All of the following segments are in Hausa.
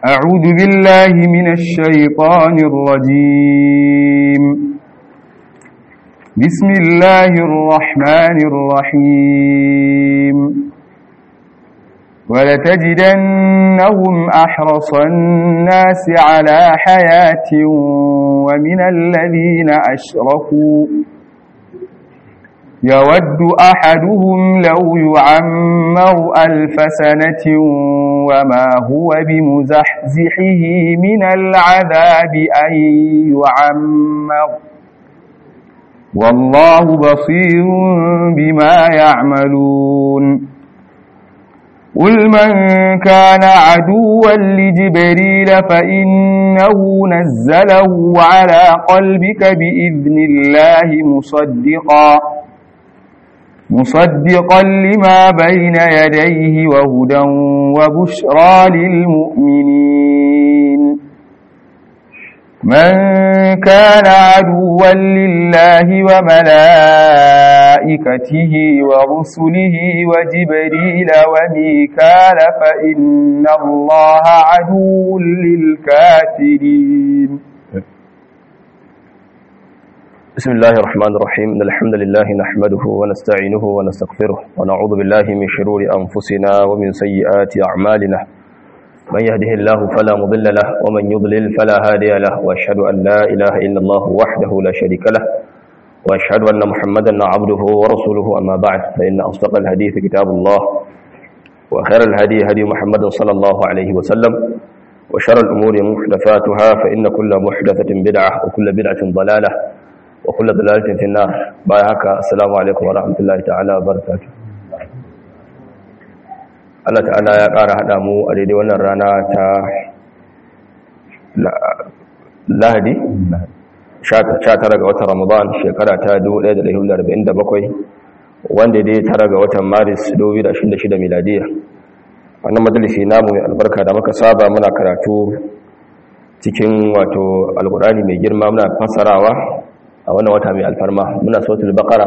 أعوذ بالله من الشيطان الرجيم بسم الله الرحمن الرحيم ولتجدنهم أحرص الناس على حياة ومن الذين أشركوا يود أحدهم لو يعمر ألف سنة وما هو بمزحزحه من العذاب أن يعمر والله بصير بما يعملون قل من كان عدوا لجبريل فإنه نزله على قلبك بإذن الله مصدقا مصدقا لما بين يديه وهدى وبشرى للمؤمنين من كان عدوا لله وملائكته ورسله وجبريل وميكال فإن الله عدو للكافرين بسم الله الرحمن الرحيم إن الحمد لله نحمده ونستعينه ونستغفره ونعوذ بالله من شرور أنفسنا ومن سيئات أعمالنا من يهده الله فلا مضل له ومن يضلل فلا هادي له وأشهد أن لا إله إلا الله وحده لا شريك له وأشهد أن محمدا عبده ورسوله أما بعد فإن أصدق الحديث كتاب الله وخير الهدي هدي محمد صلى الله عليه وسلم وشر الأمور محدثاتها فإن كل محدثة بدعة وكل بدعة ضلالة وكل ضلالة في النار بايعك السلام عليكم ورحمة الله تعالى وبركاته Allah ta'ala ya ƙara haɗa mu a daidai wannan rana ta lahadi 19 ga watan ramadan shekara ta 1447 wanda dai tara ga watan maris 2026 miladiya wannan majalisi namu mai albarka da muka saba muna karatu cikin wato alkurani mai girma muna fassarawa a wannan wata mai alfarma muna sautul baqara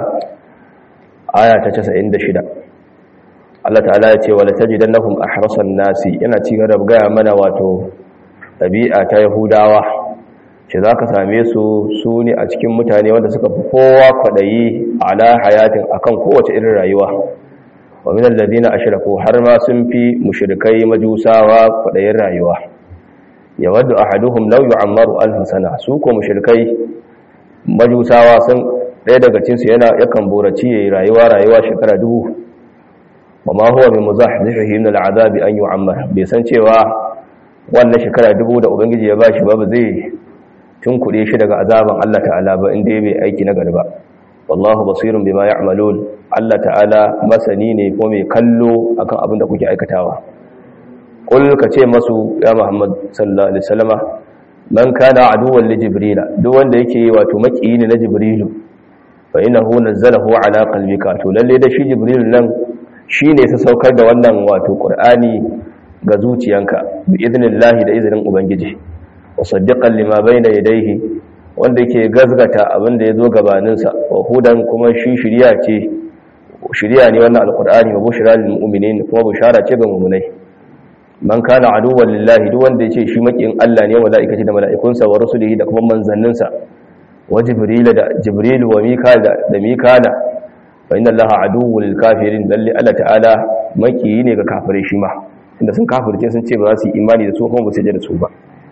aya ta 96 Allah ta'ala ya ce wala tajidannahum ahrasan nasi yana ci gaba gaya mana wato dabi'a ta yahudawa ce zaka same su su ne a cikin mutane wanda suka fi kowa kwadayi ala hayatin akan kowace irin rayuwa wa min alladhina ashraku har ma sun fi mushrikai majusawa kwadayin rayuwa yawaddu ahaduhum law yu'ammaru alf sana su ko mushrikai majusawa sun ɗaya daga cinsu yana yakan boraci yayi rayuwa rayuwa shekara dubu wa ma huwa bi muzahzihi min al'adabi an yu'ammar bai san cewa wannan shekara dubu da ubangiji ya bashi ba ba zai tunkure shi daga azaban Allah ta'ala ba inda bai aiki na gari ba wallahu basirun bima ya'malun Allah ta'ala masani ne ko mai kallo akan abin da kuke aikatawa qul ka ce masu ya Muhammad sallallahu alaihi wasallama man kana aduwwan li jibril duk wanda yake wato makiyi ne na jibrilu fa innahu nazzalahu ala qalbika to lalle da shi jibril nan shine sa saukar da wannan wato qur'ani ga zuciyanka bi idnillahi da izinin ubangiji wa saddiqan lima bayna yadayhi wanda yake gazgata abin da yazo gabanin sa wa hudan kuma shi shiriya ce shiriya ne wannan alqur'ani wa bushra lil mu'minin kuma bushara ce ga mu'minai man kana aduwwan lillahi duk wanda yace shi makiyin Allah ne wa malaikati da malaikunsa wa rusulihi da kuma manzanninsa wa jibril da jibril wa mikal da mikala fa inna allaha aduwwul lil kafirin lalle Allah ta'ala makiyi ne ga kafirai shi ma inda sun kafirce sun ce ba za su yi imani da su kuma ba su je da su ba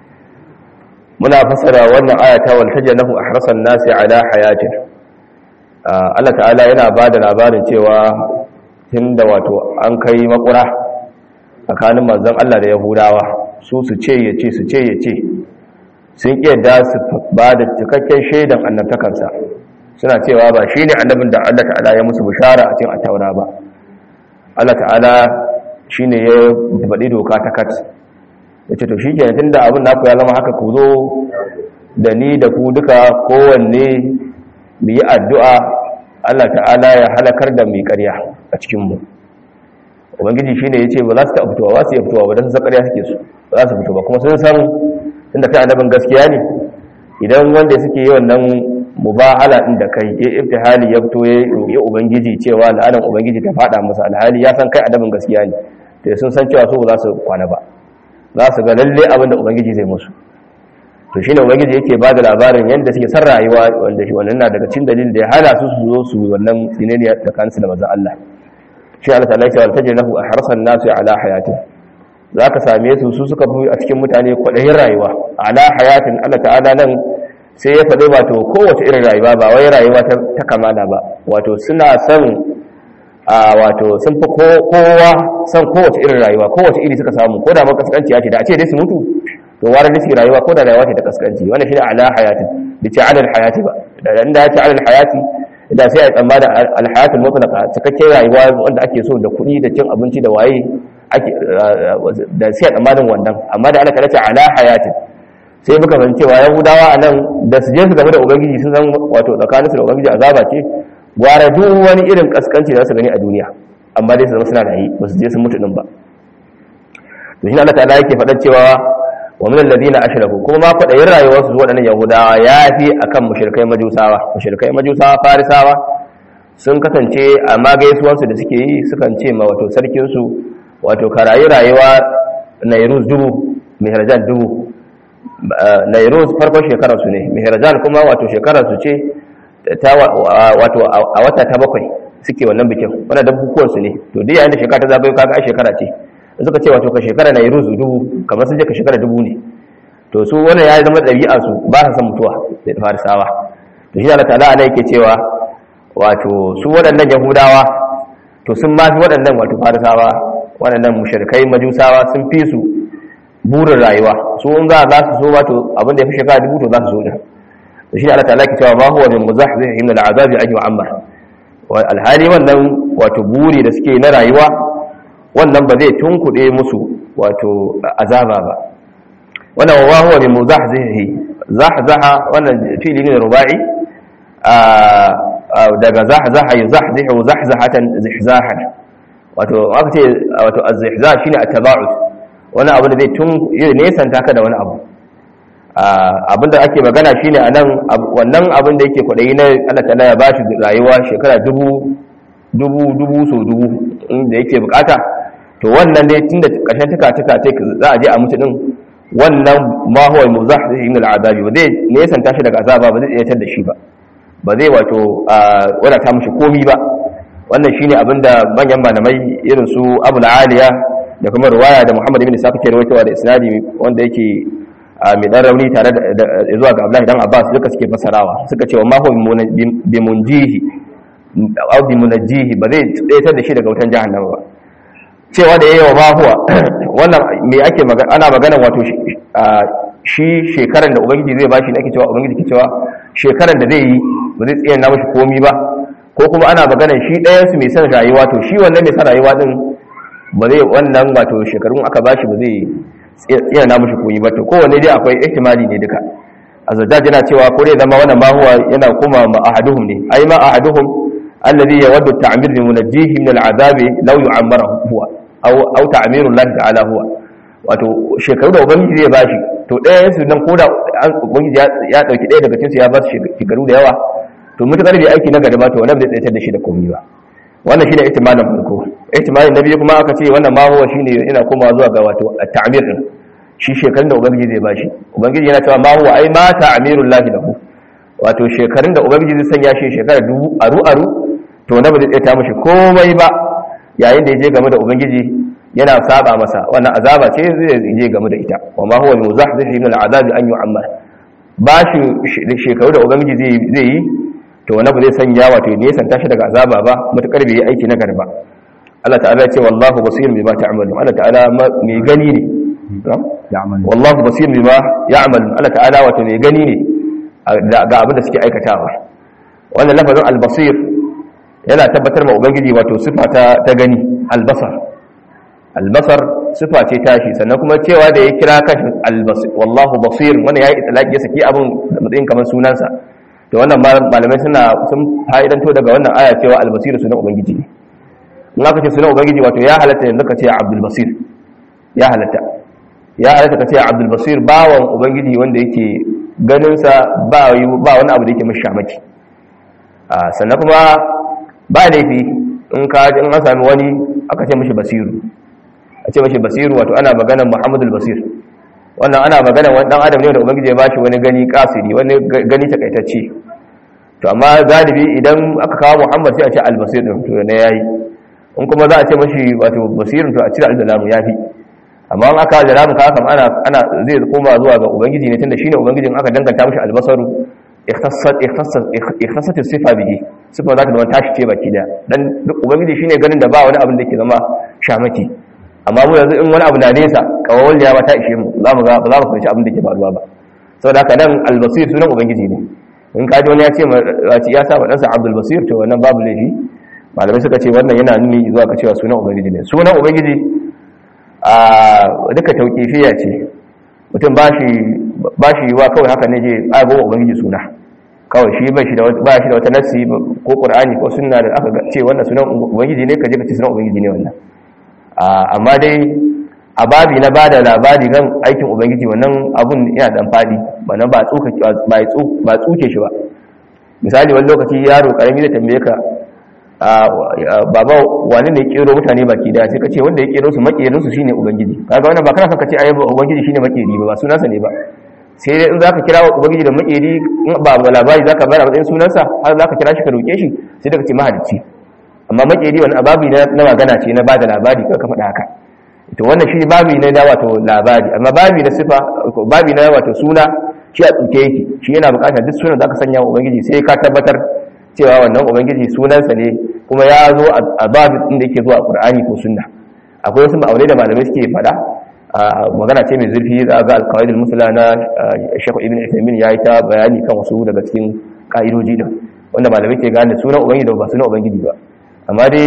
muna fasara wannan aya ta wal tajanahu ahrasan nasi ala hayatin Allah ta'ala yana bada labarin cewa tunda wato an kai makura tsakanin manzon Allah da Yahudawa su su ce ya ce su ce ya ce sun da su ba da cikakken shaidan annabtakarsa suna cewa ba shi ne annabin da Allah ta'ala ya musu bishara a cikin attaura ba Allah ta'ala shi ne ya faɗi doka ta kat ya ce to shi ke tun da abin naku ya zama haka ku zo da ni da ku duka kowanne mu yi addu'a Allah ta'ala ya halakar da mai ƙarya a cikinmu ubangiji shi ne ya ce ba za su taɓa fitowa ba su yi fitowa ba don sun ƙarya suke su ba za su fito ba kuma sun san inda kai annabin gaskiya ne idan wanda suke yi wannan mubahala din da kai ya ibtihali ya fito ya roƙi ubangiji cewa la'anan ubangiji ta faɗa masa alhali ya san kai annabin gaskiya ne to sun san cewa su ba za su kwana ba za su ga lalle abin da ubangiji zai musu to shine ubangiji yake ba da labarin yadda suke san rayuwa wanda shi wannan na daga cikin dalilin da ya hana su su zo su wannan tsinaniya da kansu da manzon Allah shi Allah ta'ala ya ce lahu ahrasan nasu ala hayatin zaka same su su suka fi a cikin mutane kwadayin rayuwa ala hayatin Allah ta'ala nan sai ya faɗi wato kowace irin rayuwa ba wai rayuwa ta kamala ba wato suna son a wato sun fi kowa son kowace irin rayuwa kowace iri suka samu ko da ma kaskanci ya ce da a ce dai su mutu to wani da suke rayuwa ko da rayuwa ce ta kaskanci wannan shine ala hayatin da ce alal hayati ba da inda ya ce alal hayati da sai a tsammana al hayatul mutlaqa cikakken rayuwa wanda ake so da kuɗi da cin abinci da waye ake da sai a tsammanin wannan amma da Allah ta ce ala hayatin sai muka fahimci cewa yahudawa a nan da su je su game da ubangiji sun san wato tsakanin su da ubangiji azaba ce gwara duk wani irin kaskanci da su gani a duniya amma dai su zama suna rayi ba su je sun mutu din ba to shi Allah ta'ala yake faɗa cewa wa min alladhina ashraku kuma ma kwadayin rayuwar su waɗannan yahudawa yafi akan mushrikai majusawa mushrikai majusawa farisawa sun kasance a magaisuwan su da suke yi sukan ce ma wato sarkin su wato karayi rayuwa nairuz dubu mihrajan dubu nairuz farkon shekarar su ne mihrajan kuma wato shekarar su ce ta wato a wata ta bakwai suke wannan bikin wannan da bukukuwan su ne to duk yayin da shekara ta zagayo kaga ai shekara ce suka ce wato ka shekara na ruzu dubu kamar sun je ka shekara dubu ne to su wannan ya zama ɗabi'a su ba sa san mutuwa da farisawa to shi Allah ta'ala ana yake cewa wato su waɗannan yahudawa to sun ma fi waɗannan wato farisawa waɗannan mushrikai majusawa sun fi su burin rayuwa su in za za su so wato abin da ya fi shekara dubu to za su so da to shi Allah ta'ala yake cewa ma huwa min muzahzihi min al'azabi an yu'ammar alhali wannan wato buri da suke na rayuwa wannan ba zai tunkuɗe musu wato azaba ba wannan wa huwa bi muzahzihi zahzaha wannan fili ne rubai daga zahzaha yuzahzihu zahzahatan zihzahan wato aka ce wato az-zihzah shine at-taba'ud wani abu da zai tun nesan taka da wani abu abinda ake magana shine anan wannan abin da yake kwadayi na Allah ta'ala ya bashi rayuwa shekara dubu dubu dubu so dubu inda yake bukata to wannan dai tunda kashin tuka tuka ce za a je a mutu din wannan ma huwa muzahzihi min al'adabi ba zai nesan tashi daga azaba ba zai tsayatar da shi ba ba zai wato wadata mishi komi ba wannan shine abinda manyan malamai irin su Abu aliya da kuma riwaya da Muhammad ibn Sa'id ke rawaitowa da isnadi wanda yake mai dan rauni tare da zuwa ga Abdullahi dan Abbas duka suke fasarawa suka ce wa ma huwa bi munjihi aw bi munajjihi ba zai tsayatar da shi daga wutan jahannama ba cewa da yayi wa ma huwa wannan me ake magana ana magana wato shi shekaran da ubangiji zai bashi nake cewa ubangiji ke cewa shekaran da zai yi ba zai tsaya na mashi komi ba ko kuma ana magana shi ɗayan su mai son rayuwa to shi wannan mai son rayuwa din ba zai wannan wato shekarun aka bashi ba zai tsaya na mashi komi ba to kowanne dai akwai ihtimali ne duka azajjaj yana cewa ko dai zama wannan ma huwa yana kuma ma ahaduhum ne ai ma ahaduhum alladhi yawaddu ta'mir bi munajjihi min al'adabi law yu'ammara huwa aw aw ta'miru Allah ta'ala huwa wato shekaru da ubangiji zai bashi to ɗaya su nan koda ubangiji ya dauki ɗaya daga cikin su ya ba su shekaru da yawa to mutakar bai aiki na gari ba to wannan bai tsaitar da shi da komai ba wannan shine ihtimalin farko ihtimalin na biyu kuma aka ce wannan ma huwa shine ina komawa zuwa ga wato at-ta'mir din shi shekarun da ubangiji zai bashi ubangiji yana cewa ma huwa ai ma ta'mirul lahi lahu wato shekarun da ubangiji zai sanya shi shekara dubu aru aru to na ba zai tsaita mishi komai ba yayin da ya je game da ubangiji yana saba masa wannan azaba ce zai je game da ita wa ma huwa muzahzihi min al'azabi an yu'ammar ba shi shekaru da ubangiji zai yi to wani ba zai sanya wato ne san tashi daga azaba ba mutakar bai yi aiki na garba Allah ta'ala ya ce wallahu basir bima ta'malun Allah ta'ala mai gani ne wallahu basir bima ya'malun Allah ta'ala wato mai gani ne ga abin da suke aikatawa wannan lafazin al-basir yana tabbatar ma ubangiji wato sifa ta gani al-basar albasar sifa ce tashi sannan kuma cewa da ya kira kashin albasir wallahu basir wannan yayi itlaqi ya saki abin matsayin kamar sunansa to wannan malamai suna sun fa'idanto daga wannan aya cewa albasir sunan ubangiji ne in aka ce sunan ubangiji wato ya halatta yanzu ka ce abdul basir ya halatta ya halatta ka ce abdul basir bawan ubangiji wanda yake ganin sa ba ba wani abu da yake mashi shamaki sannan kuma ba laifi in ka in an sami wani aka ce mashi basiru a ce mashi basiru wato ana maganar muhammadul basir wannan ana maganar wani dan adam ne da ubangiji ya bashi wani gani kasiri wani gani takaitacce to amma galibi idan aka kawo muhammad sai a ce albasir din to ne yayi in kuma za a ce mashi wato basirin to a cire al-zalamu yafi amma in aka zalamu ka kam ana ana zai koma zuwa ga ubangiji ne tunda shine ubangijin aka danganta mashi albasaru ikhtassat ikhtassat ikhtassat sifa bihi sifa za ta zama tashi ce baki da dan duk ubangiji shine ganin da ba wani abin da ke zama shamaki amma mu yanzu in wani abu na nesa kawawal ya ta ishe mu za mu ga ba za mu fahimci abin da ke faruwa ba saboda haka nan albasir sunan ubangiji ne in kaji wani ya ce ya sa wa ɗansa abdul basir to wannan babu laifi malamai suka ce wannan yana nuni zuwa ka cewa sunan ubangiji ne sunan ubangiji a duka tauƙifiya ce mutum ba shi yiwa kawai haka ne je tsago ubangiji suna kawai shi ba shi da wata nassi ko ƙur'ani ko sunna da aka ce wannan sunan ubangiji ne ka je ka ce sunan ubangiji ne wannan amma dai a babi na bada labari kan aikin ubangiji wannan abun yana dan fadi wannan ba tsuka ba tsuke shi ba misali wani lokaci yaro karami da tambaye ka baba wani ne kero mutane baki daya sai ka ce wanda ya kero su makerin su shine ubangiji kaga wannan ba kana son ka ce ayyaba ubangiji shine makeri ba ba sunansa ne ba sai dai in zaka kira ubangiji da makeri in ba ba labari zaka bayar a matsayin sunansa har zaka kira shi ka roke shi sai da ka ce mahalicci amma makeri wani ababi na magana ce na bada labari ka ka faɗa haka to wannan shi babi na wato labari amma babi na sifa babi na wato suna shi a tsuke yake shi yana bukatar duk sunan da aka sanya wa ubangiji sai ka tabbatar cewa wannan ubangiji sunansa ne kuma ya zo a babi din da yake zuwa qur'ani ko sunna akwai wasu ma'aunai da malamai suke faɗa magana ce mai zurfi za ga alqawaid al-musla na Sheikh Ibn Uthaymeen yayi ta bayani kan wasu daga cikin ka'idoji din wanda malamai ke gane sunan ubangiji da ba sunan ubangiji ba amma dai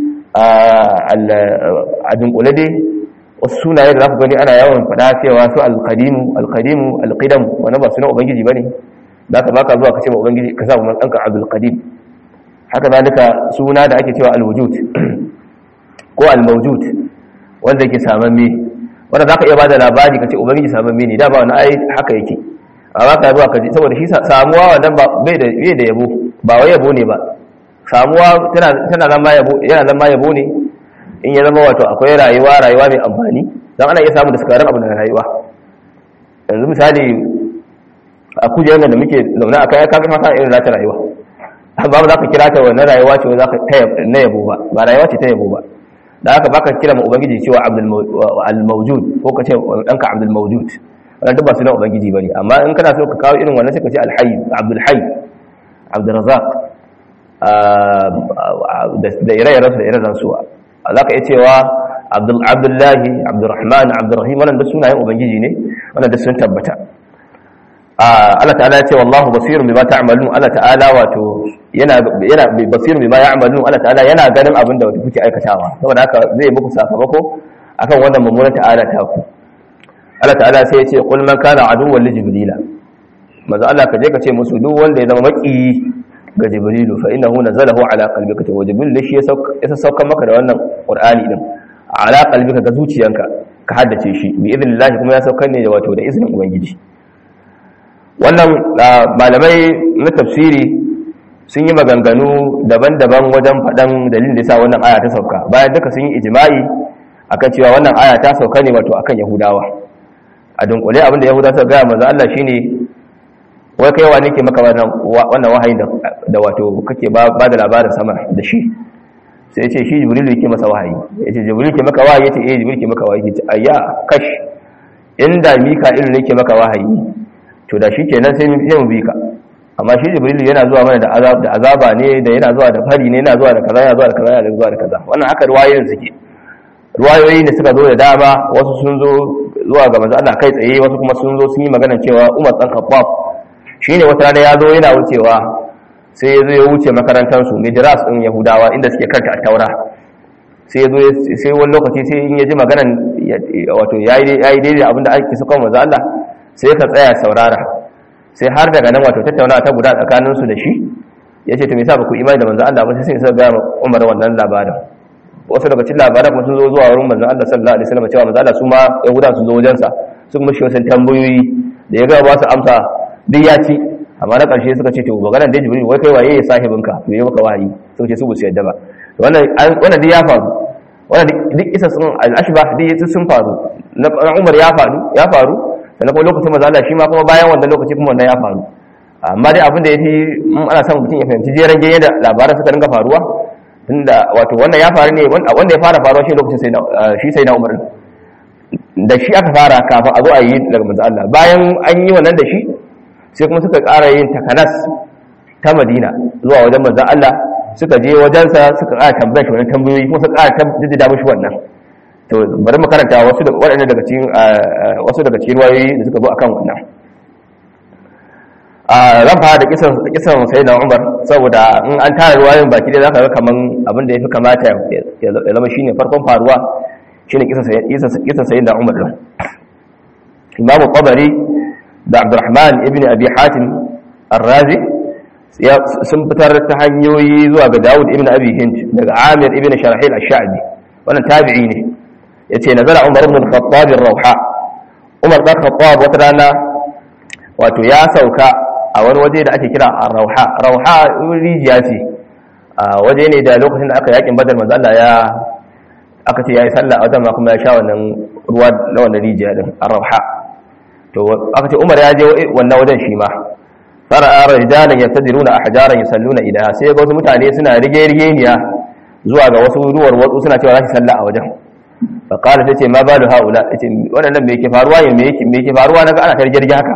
a dunkule dai wasu sunaye da za ku gani ana yawan fada cewa su alkadimu alkadimu alkidam wani ba suna ubangiji ba ne za ka baka zuwa ka ce ma ubangiji ka sa wa ɗanka abdulkadim haka zalika suna da ake cewa alwujud ko almawjud wanda yake samamme wanda za ka iya ba da labari ka ce ubangiji samamme ne da ba wani ai haka yake a ba ka zuwa ka ji saboda shi samuwa wannan bai da yabo ba wai yabo ne ba samuwa tana zama yabo yana zama yabo ne in ya zama wato akwai rayuwa rayuwa mai amfani don ana iya samu da sukarar abu da rayuwa yanzu misali a kujerar da muke zaune a kai kaga mata irin zata rayuwa amma ba za ka kira ta wannan rayuwa ce za ka na yabo ba ba rayuwa ce ta yabo ba da haka baka kira ma ubangiji cewa al-mawjud ko ka ce danka abdul mawjud wannan duk ba sunan ubangiji bane amma in kana so ka kawo irin wannan sai ka ce al-hayy abdul hayy abdul razzaq da ire-iren su da ire suwa za ka iya cewa abdullahi abdurrahman abdurrahim wannan da sunayen ubangiji ne wannan da sun tabbata Allah ta'ala ya ce wallahu basirun bima ta'malun Allah ta'ala wato yana yana basirun bima ya'malun Allah ta'ala yana ganin abin da kuke aikatawa saboda haka zai muku sakamako akan wannan mummunan ta'ala ta ku Allah ta'ala sai ya ce qul man kana aduwwan li jibrila manzo Allah ka je ka ce musu duk wanda ya zama maki ga jibrilu fa innahu nazalahu ala qalbika to jibril shi ya sauka maka da wannan qur'ani din ala qalbika ga zuciyanka ka haddace shi bi idnillah kuma ya saukar ne da wato da izinin ubangiji wannan malamai na tafsiri sun yi maganganu daban-daban wajen faɗan dalilin da yasa wannan aya ta sauka bayan duka sun yi ijma'i akan cewa wannan aya ta sauka ne wato akan yahudawa a dunkule abinda yahudawa suka gaya manzo Allah shine wai kai wani ke maka wannan wahayin da wato kake ba da labarin sama da shi sai ce shi jibril yake masa wahayi yace jibril ke maka wahayi yace eh jibril ke maka wahayi yace ayya kash inda mika'il ne ke maka wahayi to da shi kenan sai mu bi ka amma shi jibril yana zuwa mana da azab da azaba ne da yana zuwa da fari ne yana zuwa da kaza yana zuwa da kaza yana zuwa da kaza wannan haka ruwayoyin suke ruwayoyi ne suka zo da dama wasu sun zo zuwa ga manzo Allah kai tsaye wasu kuma sun zo sun yi magana cewa Umar dan Khattab shine wata rana ya zo yana wucewa sai ya zo ya wuce makarantar su Midras din Yahudawa inda suke karanta at-Taura sai ya zo sai wani lokaci sai in ya ji maganan wato yayi yayi daidai abinda ake suka manzo Allah sai ka tsaya saurara sai har daga nan wato tattaunawa ta guda tsakanin su da shi yace to me yasa ba ku imani da manzo Allah ba sai sai ga Umar wannan labarin wasu daga cikin labaran kuma sun zo zuwa wurin manzon Allah sallallahu alaihi wasallam cewa manzon Allah su ma yahuda sun zo wajensa su kuma shi wasu tambayoyi da ya ga ba su amsa duk ya ci amma na ƙarshe suka ce to maganar da Jibril wai kai waye ya sahibinka to yi maka wahayi suka ce su ba su yadda ba wannan wannan duk ya faru wannan duk isa sun al-ashbah duk sun faru na Umar ya faru ya faru sannan kuma lokacin manzo Allah shi ma kuma bayan wannan lokaci kuma wannan ya faru amma dai abin da yafi in ana son mutum ya fahimci jeran ganye da labaran suka dinga faruwa tunda wato wannan ya faru ne wanda ya fara faruwa shi lokacin sai shi sai na Umar da shi aka fara kafin a zo a yi daga manzo Allah bayan an yi wannan da shi sai kuma suka ƙara yin takanas ta Madina zuwa wajen manzo Allah suka je wajensa suka ƙara tambaya shi wannan tambayoyi kuma suka ƙara jaddada mishi wannan to bari mu karanta wasu da waɗannan daga cikin wasu daga cikin wayoyi da suka zo akan wannan a ran fara da kisan kisan sayyidina Umar saboda in an tara ruwayoyin baki dai zaka ga kaman abin da yafi kamata ya zama shine farkon faruwa shine kisan kisan kisan sayyidina Umar din Imam Qabari da Abdurrahman ibn Abi Hatim Ar-Razi sun fitar ta hanyoyi zuwa ga Dawud ibn Abi Hind daga Amir ibn Sharahil Ash-Sha'bi wannan tabi'i ne yace nazara Umar ibn Khattab ar-Rawha Umar ibn Khattab wata rana wato ya sauka a wani waje da ake kira ar-Rawha Rawha rijiya ce waje ne da lokacin da aka yakin Badar manzo Allah ya aka ce yayi sallah a wajen ma kuma ya sha wannan ruwa na wannan rijiya din ar-Rawha to aka ce Umar ya je wannan wajen shi ma fara'a rijalan yatadiruna ahjaran yusalluna ilaha sai ga wasu mutane suna rige rigeniya zuwa ga wasu ruwar wasu suna cewa za su salla a wajen fa qala tace ma balu haula tace wannan me yake faruwa ne me yake me yake faruwa naga ana tarjir haka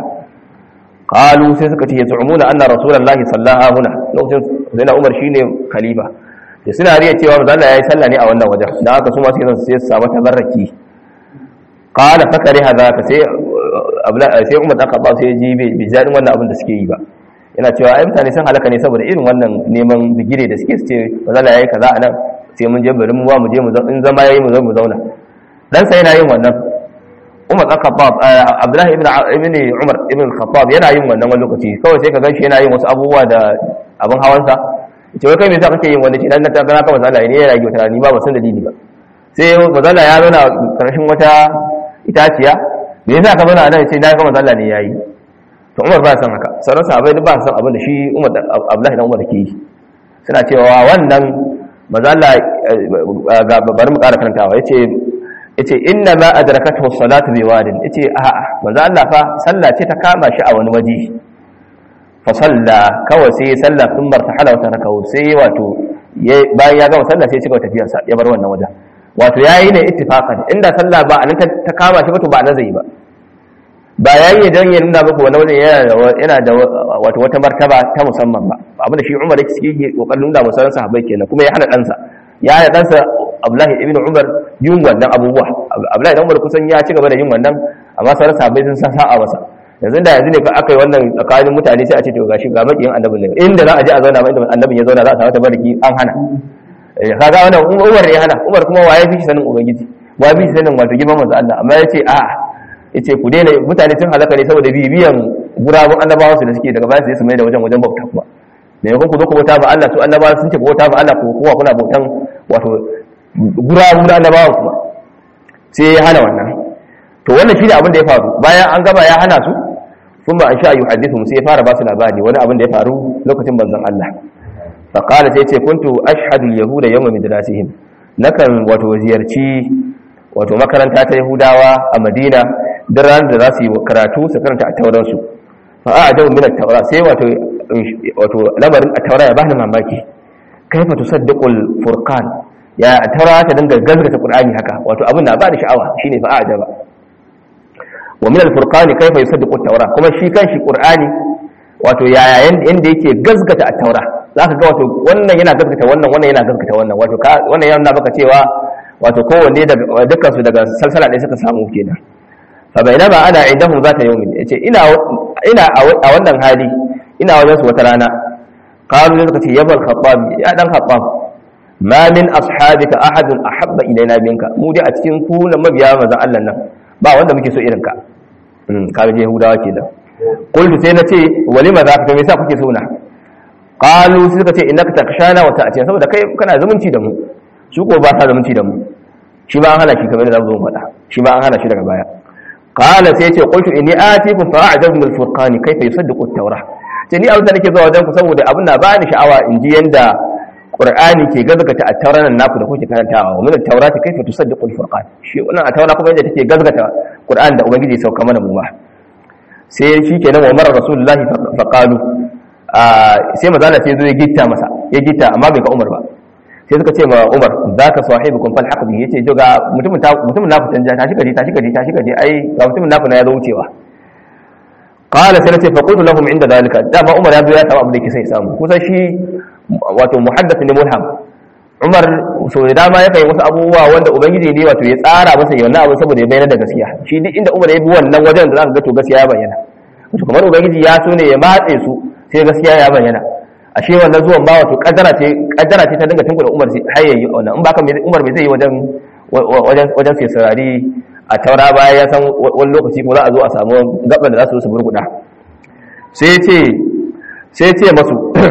qalu sai suka ce yazumuna anna rasulullahi sallallahu huna lokacin sai Umar shine khalifa da suna riya cewa manzo Allah yayi sallah ne a wannan wajen dan haka su ma sai su samu tabarraki qala fakari hadha sai sai umar dan khattab sai ji bai jaɗin wannan abin da suke yi ba yana cewa ai mutane sun halaka ne saboda irin wannan neman bigire da suke su ce ba za yayi kaza anan sai mun je bari mu wa mu je mu in zama yayi mu zo mu zauna dan sai yana yin wannan umar dan khattab abdullahi ibn ibn umar ibn khattab yana yin wannan wani lokaci kawai sai ka ganshi yana yin wasu abubuwa da abin hawansa ce wai kai me yasa kake yin wannan shi dan na ta gana ka mazala ne yana yi wata ni ba ba san dalili ba sai mazala ya zauna karshen wata itaciya me yasa ka zauna nan sai na ga manzo Allah ne yayi to Umar ba san haka sauran sahabbai duk ba san abin da shi Umar Abdullahi dan Umar ke yi suna cewa wannan manzo Allah ga bari mu ƙara karantawa yace yace inna ma adrakathu salatu bi wadin yace a a manzo Allah fa sallah ce ta kama shi a wani waje fa salla kawai sai sallah sun bar tahala wa tarakahu sai wato bayan ya gama sallah sai ya cigaba tafiyarsa ya bar wannan wajen wato yayi ne ittifaqan inda sallah ba anan ta kama shi ba to ba nan zai ba ba yayi dan ya nuna muku wani wajen yana da yana da wato wata martaba ta musamman ba abin da shi Umar yake cikin kokarin nuna musu sahabbai kenan kuma ya hana dansa ya hana dansa Abdullahi ibn Umar yin wannan abubuwa Abdullahi ibn Umar kusan ya ci gaba da yin wannan amma sauran sahabbai sun san sa'a masa yanzu da yanzu ne fa aka yi wannan tsakanin mutane sai a ce to gashi ga makiyin annabi ne inda za a je a zauna ba inda annabin ya zauna za a samu tabariki an hana kaga wannan Umar ne hana Umar kuma waye fi sanin ubangiji wa fi sanin wato girman manzo Allah amma yace a yace ku daina mutane sun halaka ne saboda bibiyan gurabun annabawa su da suke daga baya sai su mai da wajen wajen bauta kuma me yakon ku zo ku bauta ba Allah su annabawa sun ce bauta ba Allah ko kowa kuna bautan wato gurabun annabawa kuma sai ya hana wannan to wannan shi ne abin da ya faru bayan an gaba ya hana su sun ba an sha yuhaddithu sai ya fara ba su labari wani abin da ya faru lokacin banzan Allah faƙala sai ce kuntu ashhadul yahuda yawma midrasihim nakan wato ziyarci wato makaranta ta yahudawa a madina duk ranar da za su yi karatu su karanta a tauransu fa a ajabu min at-taura sai wato wato lamarin at-taura ya bani mamaki kaifa tusaddiqul furqan ya at-taura ta dinga gazgata qur'ani haka wato abin na ba da sha'awa shine fa a ajaba wa min al-furqan kaifa yusaddiqu at-taura kuma shi kanshi qur'ani wato yaya yanda yake gazgata at-taura zaka ga wato wannan yana gazgata wannan wannan yana gazgata wannan wato wannan yana baka cewa wato kowanne daga dukkan su daga salsala ɗaya suka samu kenan fa bainama ana indahum zata yawmin yace ina ina a wannan hali ina wajen su wata rana qalu suka ce yabal khattab ya dan khattab ma min ashabika ahadun ahabba ilaina minka mu dai a cikin ku na mabiya manzon Allah nan ba wanda muke so irin ka um ka je yahudawa kenan qultu sai nace walima za ka me yasa kuke so na qalu sai suka ce innaka takshana wa ta'ti saboda kai kana zumunci da mu su ko ba sa zumunci da mu shi ma an hana shi kamar da zamu zo faɗa shi ma an hana shi daga baya qala sai ce qultu inni atikum fa a'jabu min al-furqan kayfa yusaddiqu at-taurah ce ni abin da nake zuwa wajen ku saboda abin na ba ni sha'awa in ji yanda qur'ani ke gazgata a tauranan naku da kuke karantawa wa min at-taurati kayfa tusaddiqu al-furqan shi wannan a taura kuma yadda take gazgata qur'an da ubangiji ya sauka mana mu ma sai shi kenan wa mara rasulullahi fa qalu sai mazala sai zo ya gitta masa ya gitta amma bai ga umar ba sai suka ce ma umar zaka sahibukum fal haqq bi yace jo ga mutumin mutumin naku canja tashi kaje tashi kaje tashi kaje ai ga mutumin naku na ya zo wucewa qala sai nace fa qultu lahum inda dalika dama umar ya zo ya samu abu da yake sai samu kusan shi wato muhaddath ne mulham umar so da dama ya kai wasu abubuwa wanda ubangiji ne wato ya tsara masa wannan abu saboda ya bayyana da gaskiya shi duk inda umar ya bi wannan wajen da zaka ga to gaskiya ya bayyana wato kamar ubangiji ya so ne ya matse su sai gaskiya ya bayyana ashe wannan zuwan ba wato kaddara ce kaddara ce ta dinga tunkula umar sai har yayi wannan in baka umar bai zai yi wajen wajen wajen sai sarari a taura baya ya san wani lokaci ko za a zo a samu gaban da za su su burguda sai ya ce sai ya ce masu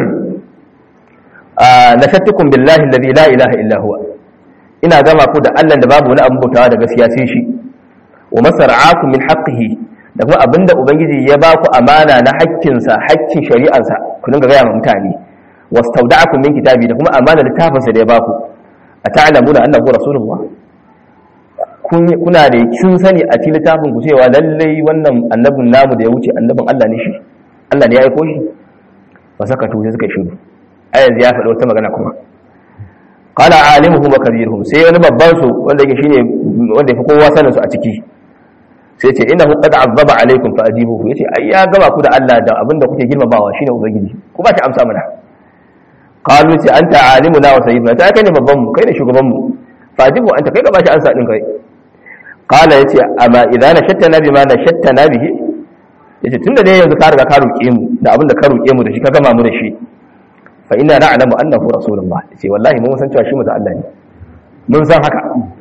nashattukum billahi alladhi la ilaha illa huwa ina gama ku da Allah da babu wani abin bautawa da gaskiya sai shi wa masar'akum min haqqihi da kuma abinda ubangiji ya ba ku amana na haƙƙinsa haƙƙin shari'arsa ku dinga gaya ma mutane wastawda'akum min kitabi da kuma amana littafinsa da ya ba ku ata'lamuna annahu rasulullah kuna da kin sani a cikin littafin ku cewa lallai wannan annabin namu da ya wuce annabin Allah ne shi Allah ne ya aiko shi ba saka to sai suka shiru a yanzu ya faɗi wata magana kuma qala alimuhum wa kabiruhum sai wani babban su wanda yake shine wanda yafi kowa sanin su a ciki sai ce innahu qad azzaba alaikum fa ajibuhu yace ai ya gaba ku da Allah da abinda kuke girmamawa shine ubangiji ku ba shi amsa mana qalu ce anta alimuna wa sayyiduna ta kai ne babban mu kai ne shugaban mu fa ajibu anta kai ka ba shi amsa din kai qala yace amma idan nashattana bima nashattana bihi yace tunda dai yanzu ka riga ka roke mu da abinda ka roke mu da shi ka gama mu da shi fa inna na'lamu annahu rasulullah yace wallahi mun san cewa shi mutum Allah ne mun san haka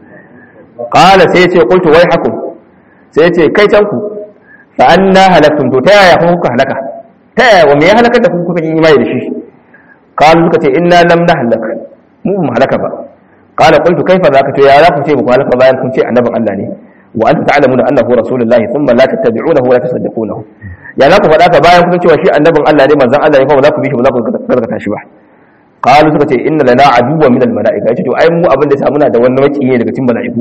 qala sai yace qultu wai hakum sai yace kai can ku fa anna halaktum to ta yaya kun kuka halaka ta yaya wa me ya halaka da ku kuka yi imani da shi qalu suka ce inna lam nahlak mu mu halaka ba qala qultu kaifa zaka to ya za ku ce ku halaka bayan kun ce annabin Allah ne wa anta ta'lamuna annahu rasulullah thumma la tattabi'unahu wa la tusaddiqunahu ya za ku faɗa ka bayan kun cewa shi annabin Allah ne manzon Allah ne kuma ba za ku bi shi ba za ku gaskata shi ba qalu suka ce inna lana aduwwan min al-mala'ika yace to ai mu abin da ya muna da wani maki ne daga cikin mala'iku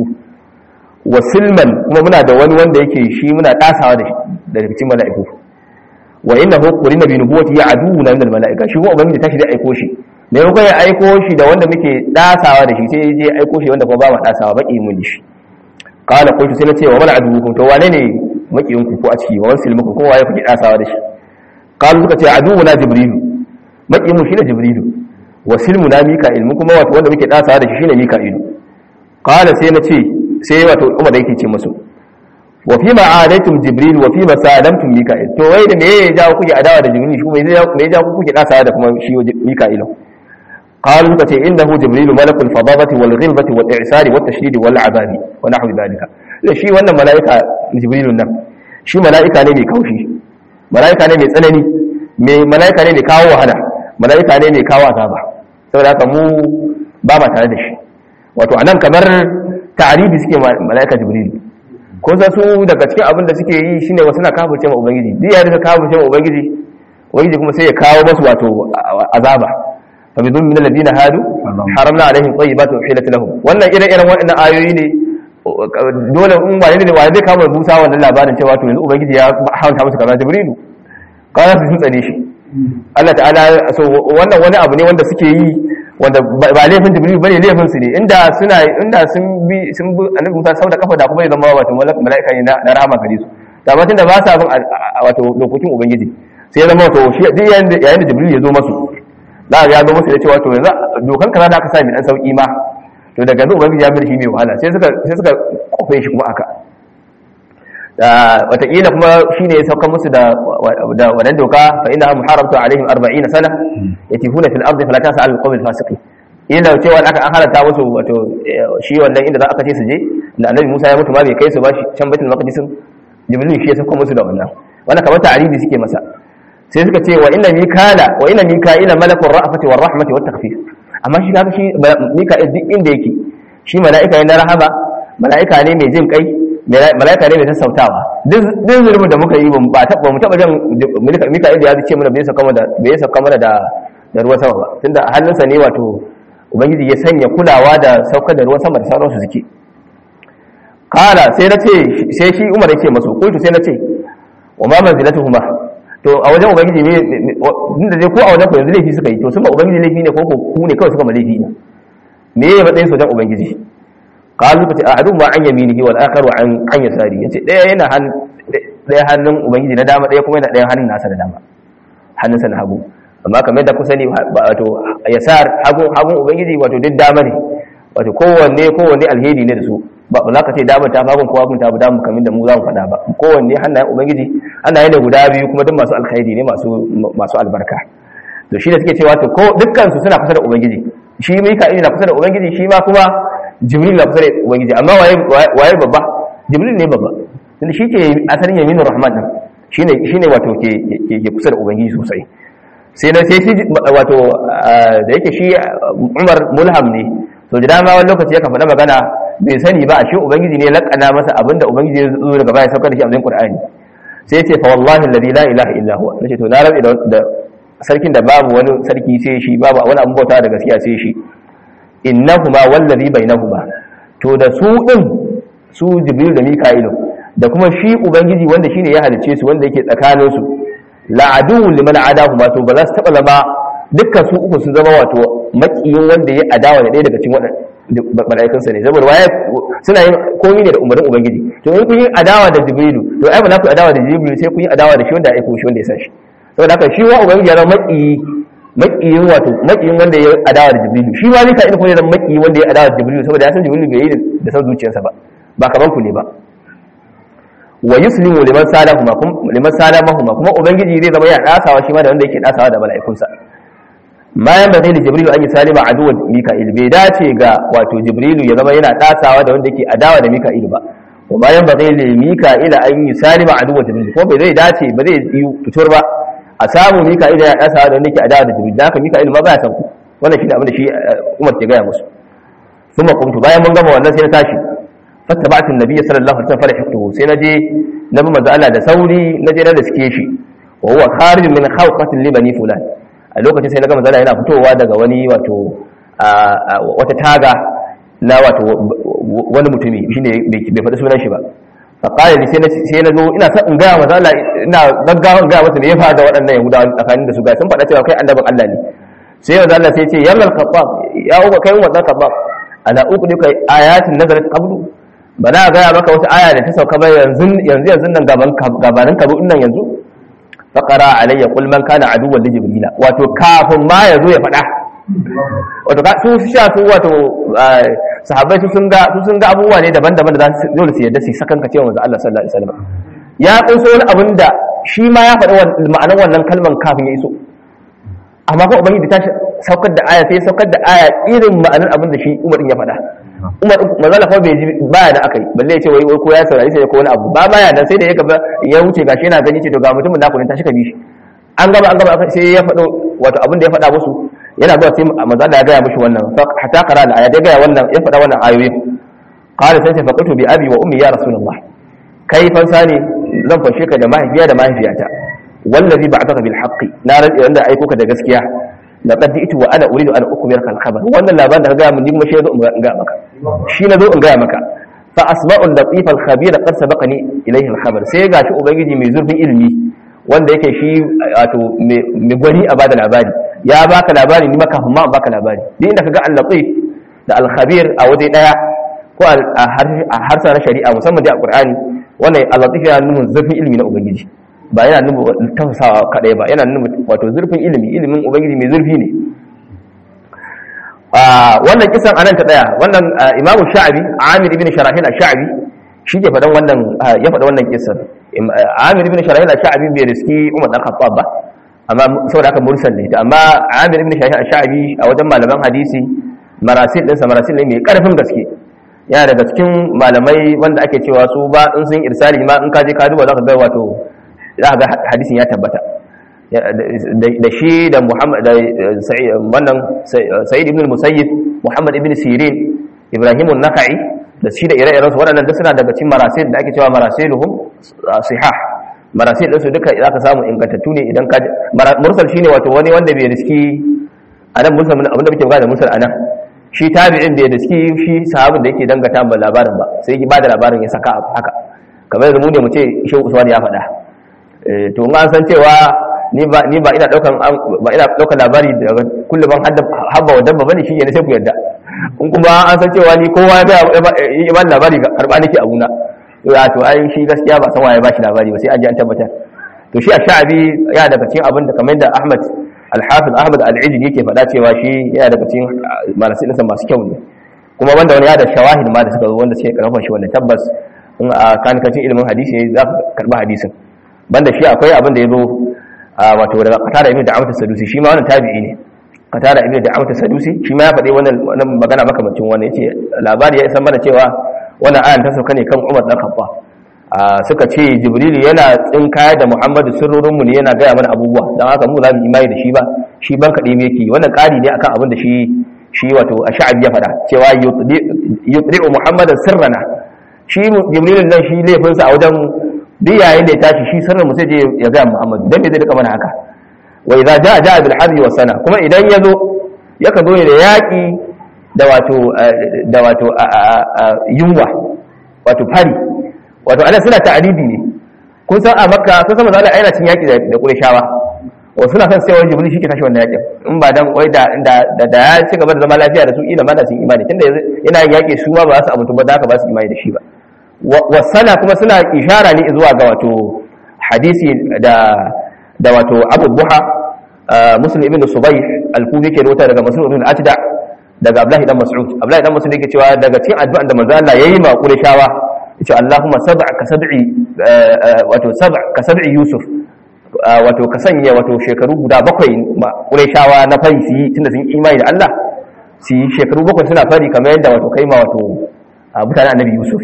wa silman kuma muna da wani wanda yake shi muna tasawa da daga cikin mala'iku wa innahu qurina bi nubuwati ya aduwwuna min al-mala'ika shi kuma ubangiji tashi da aiko shi me yau ya aiko shi da wanda muke tasawa da shi sai je aiko shi wanda kuma ba mu tasawa baki mun shi qala qultu sai nace wa mal aduwwukum to wane ne makiyinku ko a ciki wa wasil muku kuma waye kuke tasawa da shi qalu suka ce aduwwuna jibrilu makiyin mu shine jibrilu wasilmu na mika'il mu kuma wato wanda muke tasawa da shi shine mika'ilu qala sai nace sai wato umar da yake ce musu wa fi ma adaitum jibril wa fi ma salamtum mika'il to wai da me ya jawo kuke adawa da jibril shi me ya jawo kuke tasawa da kuma shi mika'ilu qalu suka ce innahu jibril malakul fadabati wal ghilbati wal i'sari wat tashdid wal azabi wa nahwu dhalika shi wannan mala'ika jibrilun nan shi mala'ika ne mai kaushi mala'ika ne mai tsanani mai mala'ika ne mai kawo wahala mala'ika ne mai kawo azaba saboda haka mu ba ma tare da shi wato anan kamar ta'aribi suke mala'ika jibril ko san su daga cikin abin da suke yi shine wasu na kafirce ma ubangiji duk ya rika kafirce ma ubangiji ubangiji kuma sai ya kawo masu wato azaba fa bi dhulmi min alladhina hadu haramna alaihim tayyibatin uhilat lahum wannan irin irin waɗannan ayoyi ne dole in wani ne wani zai kama Musa wannan labarin cewa to yanzu ubangiji ya haramta musu kaza Jibrilu kana su sun tsane shi Allah ta'ala so wannan wani abu ne wanda suke yi wanda ba laifin Jibrilu bane laifin su ne inda suna inda sun bi sun bi Annabi Musa sau da kafa da kuma ya zama wato mala'ika ne na rahama gare su da matan da ba sa bin wato dokokin ubangiji sai ya zama wato shi duk yayin da Jibril ya zo masu za ya zo masu da cewa to yanzu dokan kaza da aka sa mai dan sauki ma to daga yanzu ubangiji ya bi shi mai wahala sai suka sai suka kofe shi kuma aka da watakila kuma shine ya sauka musu da da wannan doka fa inna muharramtu alaihim 40 sana yatifuna fil ardi fala tasal al qawm al fasiqin ila cewa aka an halata musu wato shi wannan inda za aka ce su je da annabi Musa ya mutu ma bai kai su ba shi can baitul maqdis jibril shi ya sauka musu da wannan wannan kamar ta'aribi suke masa sai suka ce wa inna mikala wa inna mika'ila malakul ra'fati war rahmati wat takhfif amma shi kaga shi mika'il duk inda yake shi mala'ika ne na rahama mala'ika ne mai jin kai mala'ika ne mai sassautawa duk zulmin da muka yi ba ta ba mu taba jan mika'il ya ce mana bai saka mana da bai saka mana da da ruwan sama ba tunda hannunsa ne wato ubangiji ya sanya kulawa da saukar da ruwan sama da sauransu suke kala sai na ce sai shi umar ya ce masu kultu sai na ce wa ma manzilatuhuma to a wajen ubangiji ne inda dai ko a wajen ku yanzu laifi suka yi to sun ba ubangiji laifi ne ko ko ku ne kawai suka ma laifi ne me ya matsayin su wajen ubangiji kalu ka ce ahadu ma an yaminihi wal akharu an an yasari yace daya yana han daya hannun ubangiji na dama daya kuma yana daya hannun nasa da dama hannunsa na hagu amma kamar da ku sani wato yasar hagun hagun ubangiji wato duk dama ne wato kowanne kowanne alheri ne da su ba za ka ce dama ta fagun ko hagun ta bu damu kamar da mu za mu faɗa ba kowanne hannayen ubangiji hannaye ne guda biyu kuma duk masu alkhairi ne masu masu albarka to shi da suke cewa to ko dukkan su suna kusa da ubangiji shi mika'il na kusa da ubangiji shi ma kuma jibril na kusa da ubangiji amma waye waye babba jibril ne babba tunda shi ke asalin yaminur rahman din shine shine wato ke ke kusa da ubangiji sosai sai na sai shi wato da yake shi Umar mulham ne to da dama wani lokaci yakan faɗa magana bai sani ba a shi ubangiji ne lakana masa abinda ubangiji ya zo daga baya saukar da shi a cikin Qur'ani sai ya ce fa wallahi alladhi la ilaha illa huwa nace to na rabi da sarkin da babu wani sarki sai shi babu wani abin bauta da gaskiya sai shi innahuma wallazi bainahuma to da su din su jibril da mika'ilu da kuma shi ubangiji wanda shine ya halice su wanda yake tsakanin su la'adu liman adahuma to ba za su taba zama dukkan su uku sun zama wato makiyin wanda ya adawa da ɗaya daga cikin waɗannan mala'ikansa ne saboda waye suna yin komai ne da umarnin ubangiji to in kun yi adawa da jibrilu to ai ba za ku adawa da jibrilu sai kun yi adawa da shi wanda ya aiko shi wanda ya sa shi saboda haka shi wa ubangiji ya zama makiyi makiyin wato makiyin wanda ya adawa da jibrilu shi ma zai ka ina kuma ya zama makiyi wanda ya adawa da jibrilu saboda ya san jibrilu bai yi da san zuciyarsa ba ba kaman ku ne ba wa yuslimu liman salahuma liman salamahuma kuma ubangiji zai zama ya dasawa shi ma da wanda yake dasawa da mala'ikunsa bayan ba zai da jibrilu an yi salima aduwar mika'il bai dace ga wato jibrilu ya zama yana dasawa da wanda yake adawa da mika'il ba wa bayan ba zai da mika'il an yi salima aduwar jibrilu ko bai zai dace ba zai yi fitur ba a samu mika'il ya dasawa da wanda yake adawa da jibrilu da haka mika'il ma baya san ku wannan shi ne abin da shi umar ke gaya musu ثم قمت bayan mun gama wannan sai na tashi fattaba'tu an-nabiy sallallahu alaihi wasallam farihtuhu sai naje nabi manzo Allah da sauri naje na riske shi wa huwa kharij min khawqatin li bani fulan a lokacin sai naga manzo Allah yana fitowa daga wani wato wata taga na wato wani mutumi shine bai faɗi sunan shi ba fa qala li sai na zo ina son in ga manzo Allah ina gaggawa in ga masa me ya faru da waɗannan yahudawa tsakanin da su ga sun faɗa cewa kai annabin Allah ne sai manzo Allah sai ya ce yalla al-khattab ya uba kai wa khattab ala uqdika ayatin nazarat qablu ba na gaya maka wata aya da ta sauka ba yanzu yanzu yanzu nan gaban gabanin ka nan yanzu faqara alayya qul man kana aduwwan li jibrila wato kafin ma yazo ya faɗa wato ka su sha su wato sahabbai su sun ga su sun ga abubuwa ne daban-daban da za su dole su yadda su sakan ka cewa manzo Allah sallallahu alaihi wasallam ya kunso wani abin da shi ma ya faɗi ma'anar wannan kalman kafin ya iso amma ko ubangiji ta saukar da aya sai saukar da aya irin ma'anar abin da shi Umar din ya faɗa Umar manzala fa bai ji baya da akai balle ya ce wai ko ya saurari sai ko wani abu ba baya da sai da ya gaba ya wuce gashi yana gani ce to ga mutumin naku ne tashi ka bi shi an gaba an gaba sai ya faɗo wato abin da ya faɗa musu yana zuwa sai manzala ya gaya mishi wannan hatta qara da aya da gaya wannan ya faɗa wannan ayoyi qala sai sai faqatu bi abi wa ummi ya rasulullah kai fansa ne zan fashe ka da mahaifiya da mahaifiyata wallazi ba'athaka bil haqqi na rantsi wanda aiko ka da gaskiya laqad ji'tu wa ana uridu an ukmirka al khabar wannan labarin da ka ga mun kuma shi zo in ga maka shi na zo in ga maka fa asma'u latif al khabir qad sabaqani ilayhi al khabar sai gashi ubangiji mai zurfin ilimi wanda yake shi wato mai gwani a bada labari ya baka labari ni maka kuma baka labari duk inda kaga al latif da al khabir a waje daya ko a harsa na shari'a musamman da a qur'ani wannan al latif yana nuna zurfin ilimi na ubangiji ba yana nuna tausawa kadai ba yana nuna wato zurfin ilimi ilimin ubangiji mai zurfi ne wannan kisan anan ta daya wannan imam sha'abi amir ibn sharahil ash-sha'bi shi ke fadan wannan ya faɗa wannan kisan amir ibn sharahil ash-sha'bi bai riski umar dan khattab ba amma saboda haka mursal ne amma amir ibn sharahil ash-sha'bi a wajen malaman hadisi marasil din sa marasil ne mai karfin gaske yana daga cikin malamai wanda ake cewa su ba in sun irsali ma in ka je ka duba za ka ga wato za ga hadisin ya tabbata da shi da Muhammad da wannan Sa'id ibn al-Musayyib Muhammad ibn Sirin Ibrahim an-Nakhai da shi da ire-iren su waɗannan duk suna daga cikin marasil da ake cewa marasiluhum sihah marasil din su duka zaka samu ingantattu ne idan ka mursal shine wato wani wanda bai riski anan mursal abinda muke magana mursal anan shi tabi'in da ya daski shi sahabin da yake dangata ba labarin ba sai ya bada labarin ya saka haka kamar yanzu mu ne mu ce shehu usman ya faɗa to in an san cewa ni ba ni ba ina daukan ba ina daukan labari daga kullum ban habba wa dabba bane shi ne sai ku yarda in kuma an san cewa ni kowa ya ba labari karba nake a guna ya to ai shi gaskiya ba san waye ba shi labari ba sai an ji an tabbatar to shi a sha'abi ya daga cikin abin da kamar da Ahmad Al-Hafiz Ahmad Al-Ijli yake faɗa cewa shi yana daga cikin marasi ɗinsa masu kyau ne kuma wanda wani ya da shawahid ma da suka zo wanda suke karfafa shi wanda tabbas in a kankacin ilimin hadisi ne za ka karɓi hadisin banda shi akwai abin da ya zo wato daga Qatada ibn Da'awat Sadusi shi ma wannan tabi'i ne Qatada ibn Da'awat Sadusi shi ma ya faɗi wannan magana makamancin wannan yace labari ya san mana cewa wannan ayan ta sauka ne kan Umar dan Khattab suka ce Jibril yana tsinkaya da Muhammadu sirrorin mu ne yana gaya mana abubuwa dan haka mu za mu imani da shi ba shi ban kade me yake wannan ƙari ne akan abin da shi shi wato Ash'abi ya faɗa cewa yutdi'u Muhammadan sirrana shi Jibril nan shi laifin sa a wajen duk yayin da ya tashi shi sirrin mu sai je ya ga Muhammadu dan me zai rika mana haka wa idza jaa jaa bil harbi was sana kuma idan yazo yaka zo ne da yaki da wato da wato yunwa wato fari wato ana suna ta'aribi ne kun san a makka kun san mazala aina cin yaki da qurayshawa wa suna san sai wani jibril shi ke tashi wannan yakin in ba dan wai da da da ya ci gaba da zama lafiya da su ila ma da sun imani tunda yana yin yaki su ma ba za su amintu ba da haka ba su imani da shi ba wa sana kuma suna ishara ne zuwa ga wato hadisi da da wato abu buha muslim ibn subayh al-kufi ke rota daga mas'ud ibn atda daga abdullahi dan mas'ud abdullahi dan mas'ud yake cewa daga cikin addu'an da manzo Allah yayi ma qurayshawa yace Allahumma sab'a ka sab'i wato sab'a ka sab'i Yusuf wato ka sanya wato shekaru guda bakwai ma Qurayshawa na fari su yi tunda sun imani da Allah su yi shekaru bakwai suna fari kamar yadda wato kai ma wato mutanen Annabi Yusuf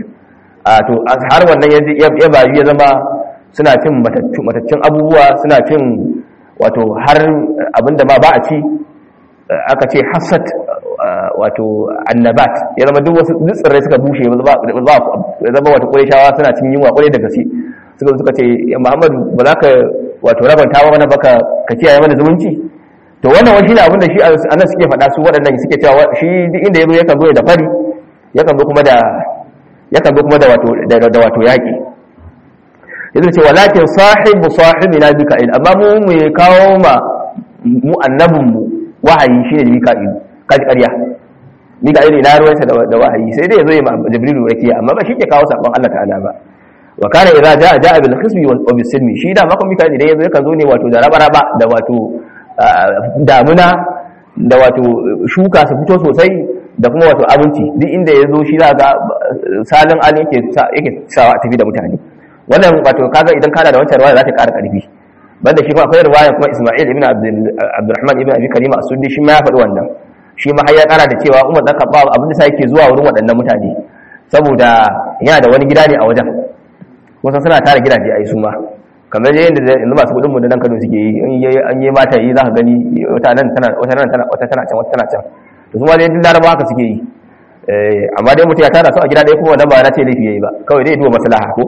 to har wannan yanzu ya bayu ya zama suna cin mataccen abubuwa suna cin wato har abinda ma ba a ci aka ce hasad wato annabat ya zama duk wasu tsirrai suka bushe ya zama wata ƙureshawa suna cin yunwa ƙware da gaske suka suka ce muhammadu ba za ka wato rabanta wa mana baka ka kiyaye mana zumunci to wannan wani shine abin da shi anan suke faɗa su waɗannan suke cewa shi duk inda ya zo yakan zo da fari yakan zo kuma da yakan zo kuma da wato da wato yaƙi yanzu ce walakin sahibu sahibina bika'il amma mu mu kawo ma mu annabinmu wahayi shine da mika'il kaji ƙarya mika'il ina ruwansa da wahayi sai dai ya zo ya ma jibrilu rakiya amma ba shi ke kawo sabon Allah ta'ala ba wa kana idza jaa jaa bil khisbi wa bis silmi shi da maka mika'il idan yazo yakan zo ne wato da raba-raba da wato damuna da wato shuka su fito sosai da kuma wato abinci duk inda ya zo shi za ga salin alin yake yake sawa a tafi da mutane wannan wato kaga idan kana da wancan ruwaya za ta ƙara ƙarfi banda shi kuma akwai ruwaya kuma Isma'il ibn Abdurrahman ibn Abi Karima as-Suddi shi ma ya faɗi wannan shi ma har ya ƙara da cewa Umar dan Khattab abin da sai yake zuwa wurin waɗannan mutane saboda yana da wani gida ne a wajen kusan suna tara gidaje ai su ma kamar yadda yanzu masu kuɗin mu da nan Kano suke yi in an yi mata yi za ka gani wata nan tana wata nan tana wata tana can wata tana can to su ma dai duk Laraba haka suke yi amma dai mutum ya tara su a gida ɗaya kuma wannan ba na ce laifi yayi ba kawai dai duba maslaha ko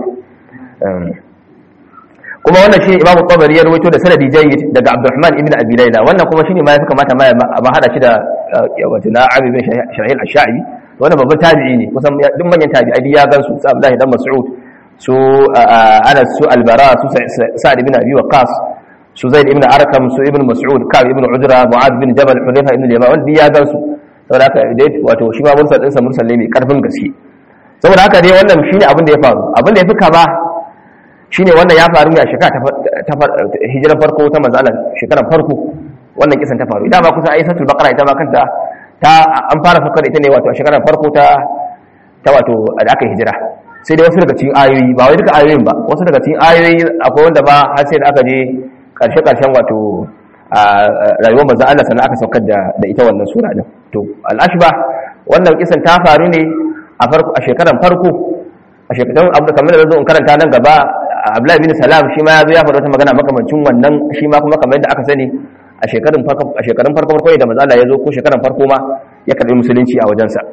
kuma wannan shi Imam Tabari ya rawaito da sanadi jayyid daga Abdurrahman ibn Abi Layla wannan kuma shine ma yafi kamata ma ba hada shi da wato na Abi bin Shahil Ash-Sha'bi wannan babban tabi'i ne kusan duk manyan tabi'ai ya gansu su Abdullah dan Mas'ud su Anas su Al-Bara su Sa'd ibn Abi Waqqas su Zaid ibn Arkam su Ibn Mas'ud Ka'b ibn Ujra Mu'adh bin Jabal Hudayfa ibn Yaman wannan ya gansu saboda haka dai wato shi ma mursal din sa mursal ne mai karfin gaske saboda haka dai wannan shine abin da ya faru abin da ya fi kama shine wannan ya faru ne a shekara ta hijirar farko ta manzalan shekarar farko wannan kisan ta faru idan ba kusa ayi satul baqara ita ma kanta ta an fara fakar ita ne wato a shekarar farko ta ta wato da aka hijira sai dai wasu daga cikin ayoyi ba wai duka ayoyin ba wasu daga cikin ayoyi akwai wanda ba har sai da aka je karshe karshen wato rayuwar manzon Allah sannan aka saukar da da ita wannan sura din to al-ashba wannan kisan ta faru ne a farko a shekarar farko a shekarun abu kamar da zo in karanta nan gaba Abdullahi bin Salam shi ma ya zo ya faɗa wata magana makamancin wannan shi ma kuma kamar yadda aka sani a shekarun farko a shekarun farko farko da manzo Allah ya zo ko shekarun farko ma ya karbi musulunci a wajensa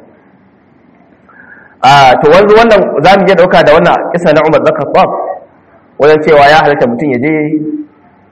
a to wanzu wannan zamu iya dauka da wannan kisa na Umar bin Khattab wajen cewa ya halatta mutum ya je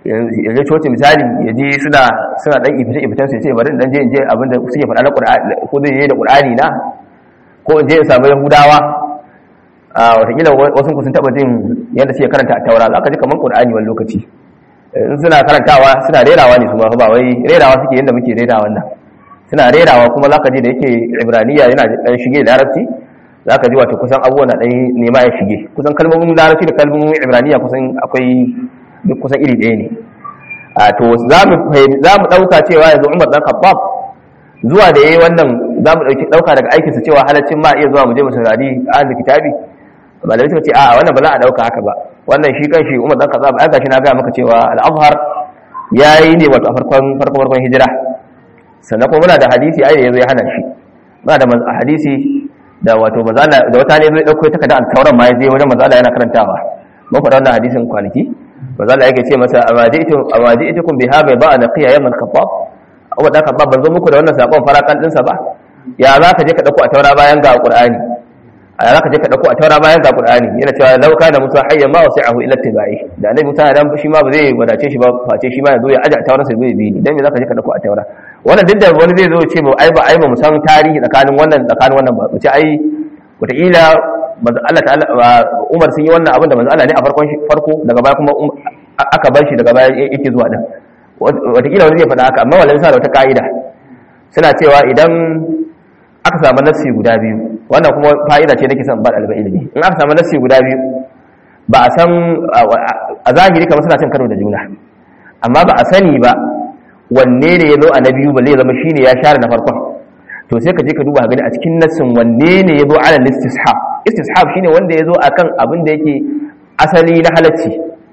ya je coci misali ya je suna suna dan ifita ifitan sai ce bari dan je in je abinda suke faɗa na Qur'ani ko zai je da Qur'ani na ko in je in samu Yahudawa a watakila wasu ku sun taba jin yadda suke karanta a taura za ka ji kamar Qur'ani wani lokaci in suna karantawa suna rerawa ne su ma ba wai rerawa suke yadda muke rerawa wannan suna rerawa kuma za ka ji da yake Ibraniya yana dan shige da Larabci za ka ji wato kusan abubuwan na ɗan nema ya shige kusan kalmomin Larabci da kalmomin Ibraniya kusan akwai duk kusan iri ɗaya ne a to za mu ɗauka cewa yanzu umar ɗan khattab zuwa da ya yi wannan za mu ɗauka daga aikinsa cewa halaccin ma iya zuwa mu je mu saurari ahli kitabi malamai suka ce a wannan ba za a ɗauka haka ba wannan shi kan shi umar ɗan khattab ai gashi na gaya maka cewa al-azhar ya yi ne wato a farkon farkon farkon hijira sannan kuma muna da hadisi ai da yazo ya hana shi muna da hadisi da wato mazala da wata ne zai dauko takarda al-tauran ma ya je wajen mazala yana karantawa mun faɗa wannan hadisin kwanaki manzo Allah yake ce masa amajitum amajitum biha bai ba naqiya yaman khabbab Abu da khabbab ban zo muku da wannan sakon farakan dinsa ba ya za ka je ka dauko a taura bayan ga qur'ani a za ka je ka dauko a taura bayan ga qur'ani yana cewa law kana musa hayyan ma wasi'ahu illa tibai da annabi musa dan shi ma ba zai wadace shi ba face shi ma ya zo ya aje a taura sai zai bi ni dan me za ka je ka dauko a taura wannan duk da wani zai zo ce ba ai ba ai ba mu san tarihi tsakanin wannan tsakanin wannan ba mu ce ai wataƙila manzo Allah ta'ala Umar sun yi wannan abin da manzo Allah ne a farkon farko daga baya kuma aka bar shi daga baya yake zuwa din wataƙila wani zai faɗa haka amma wallahi sa da wata ka'ida suna cewa idan aka samu nassi guda biyu wannan kuma fa'ida ce nake son ba ɗalibai ilimi in aka samu nassi guda biyu ba a san a zahiri kamar suna cin karo da juna amma ba a sani ba wanne ne ya zo a na biyu balle ya zama shine ya share na farkon to sai ka je ka duba gani a cikin nassin wanne ne ya zo ala istishab istishab shine wanda ya zo akan abin da yake asali na halacci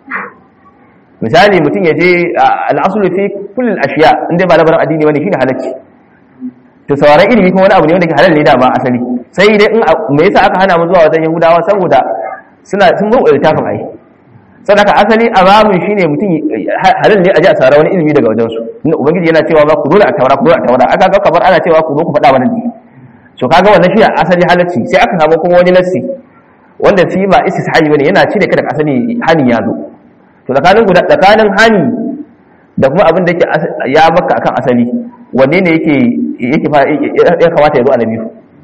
misali mutum ya je al'asulu fi kullum ashiya inda ba labarin addini wani shine halacci to sauraron ilimi kuma wani abu ne wanda ke halal ne dama asali sai dai in me yasa aka hana mu zuwa wajen yahudawa saboda suna sun zo littafin ai sadaka asali a babin shine mutum halal ne a ji a saurara wani ilimi daga wajen su inda ubangiji yana cewa ba ku dole a taura ku dole a taura aka ga kamar ana cewa ku zo ku faɗa mana ne so kaga wannan shi asali halacci sai aka samu kuma wani nassi wanda shi ba istishabi bane yana cire ka daga asali hani ya zo to tsakanin guda tsakanin hani da kuma abin da yake ya maka akan asali wanne ne yake yake ya kamata ya zo annabi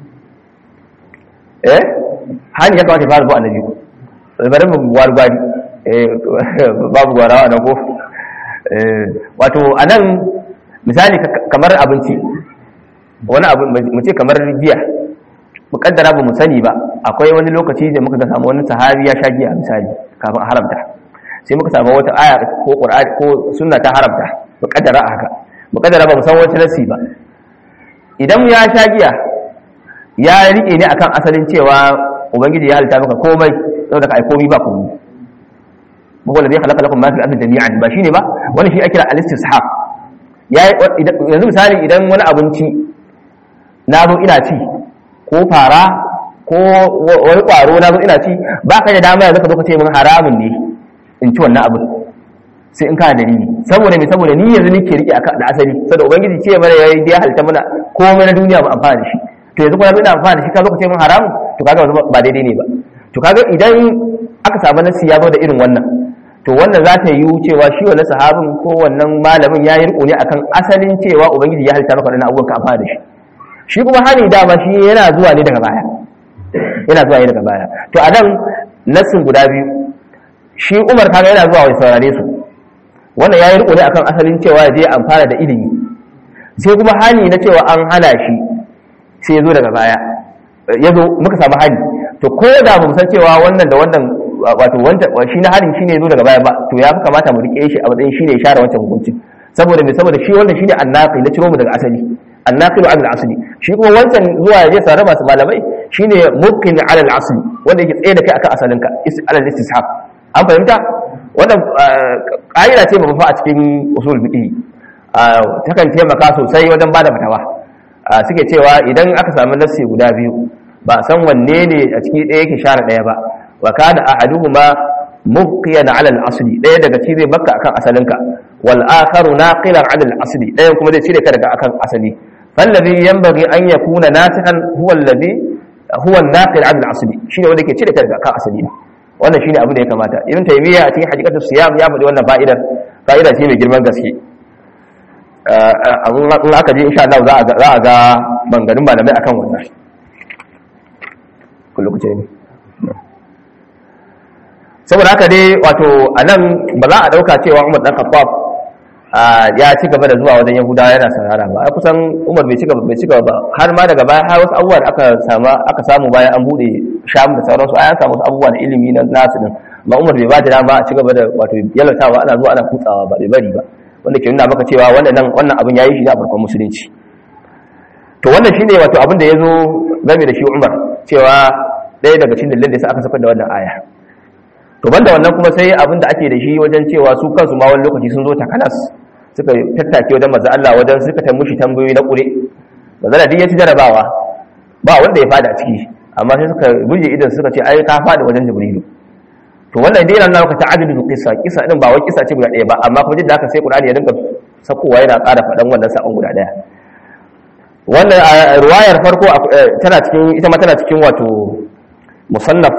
eh hani ya kamata ya fara zo annabi bari mu gwargwari eh babu gwarawa nan ko eh wato anan misali kamar abinci wani abu mu ce kamar giya mukaddara ba mu sani ba akwai wani lokaci da muka samu wani sahabi ya sha giya misali kafin a haramta sai muka samu wata aya ko qur'ani ko sunna ta haramta mukaddara haka mukaddara ba mu san wata nasi ba idan ya sha giya ya rike ne akan asalin cewa ubangiji ya halitta maka komai saboda ka ai komai ba komai ba wanda zai halaka lakum ma fi ardi jami'an ba shine ba wani shi ake kira al-istishab yanzu misali idan wani abinci na zo ina ci ko fara ko wani kwaro na zo ina ci ba ka da dama yanzu ka zo ka ce min haramun ne in ci wannan abin sai in kana dalili saboda me saboda ni yanzu nake rike da asali saboda ubangiji ce mana yayi da halitta mana komai na duniya mu amfana da shi to yanzu kuma ina amfana da shi ka zo ka ce min haramun to kaga ba daidai ne ba to kaga idan aka samu nasi ya zo da irin wannan to wannan za ta yi cewa shi wannan sahabin ko wannan malamin ya yi riko ne akan asalin cewa ubangiji ya halitta maka wannan abubuwan ka amfana da shi shi kuma hani dama shi yana zuwa ne daga baya yana zuwa ne daga baya to a nan nassin guda biyu shi umar kaga yana zuwa wai saurare su wannan ya yi riko ne akan asalin cewa ya je amfana da ilimi sai kuma hani na cewa an hana shi sai ya zo daga baya ya zo muka samu hani to ko da mu san cewa wannan da wannan wato wanda shi na harin shine zo daga baya ba to ya fi kamata mu rike shi a matsayin shine share wancan hukunci saboda me saboda shi wannan shine annaqi na ciro mu daga asali annaqilu ala al-asli shi kuma wancan zuwa ya je sare masu malamai shine mubkin ala al-asli wanda yake tsaye da kai akan asalinka ala al-istishab an fahimta wannan ƙa'ida ce ba fa a cikin usul fiqh takan taimaka sosai wajen bada fatawa suke cewa idan aka samu nassi guda biyu ba san wanne ne a ciki ɗaya yake share ɗaya ba wa kana ahaduhuma mubqiyan ala al-asli ɗaya daga ci zai bakka akan asalinka wal akharu naqilan ala al-asli ɗayan kuma zai cire ka daga akan asali fallazi yanbaghi an yakuna nasihan huwa alladhi huwa an-naqil ala al-asli shine wanda yake cire ka daga akan asali wannan shine abu da ya kamata ibn taymiya a cikin haqiqatus siyam ya faɗi wannan fa'idar fa'ida ce mai girman gaske in aka je insha Allah za a ga bangarin malamai akan wannan kullu kuce ne saboda haka dai wato anan ba za a dauka cewa Umar dan Khattab ya ci gaba da zuwa wajen Yahudawa yana sarara ba kusan Umar bai ci gaba bai ci gaba ba har ma daga baya har wasu abubuwa aka samu aka samu bayan an bude Sham da sauransu ai an samu wasu abubuwa na ilimi na nasu din ba Umar bai ba da dama a ci gaba da wato yalatawa ana zuwa ana kutsawa ba bai bari ba wanda ke nuna maka cewa wannan wannan abin yayi shi a farkon musulunci to wannan shine wato abin da yazo game da shi Umar cewa ɗaya daga cikin dalilin da yasa aka saka da wannan aya to banda wannan kuma sai abin da ake da shi wajen cewa su kansu ma wani lokaci sun zo takanas suka tattake wajen manzo Allah wajen suka tambayi tambayoyi na kure manzo Allah ya ci jarabawa ba wanda ya fada a ciki amma sai suka buje idan suka ce ai ka fada wajen Jibrilu to wannan dai yana nuna ta'addudu qissa kissa din ba wai kissa ce guda ɗaya ba amma kuma jidda haka sai Qur'ani ya dinga sakowa yana ƙara faɗan wannan sakon guda ɗaya wannan ruwayar farko tana cikin ita ma tana cikin wato musannaf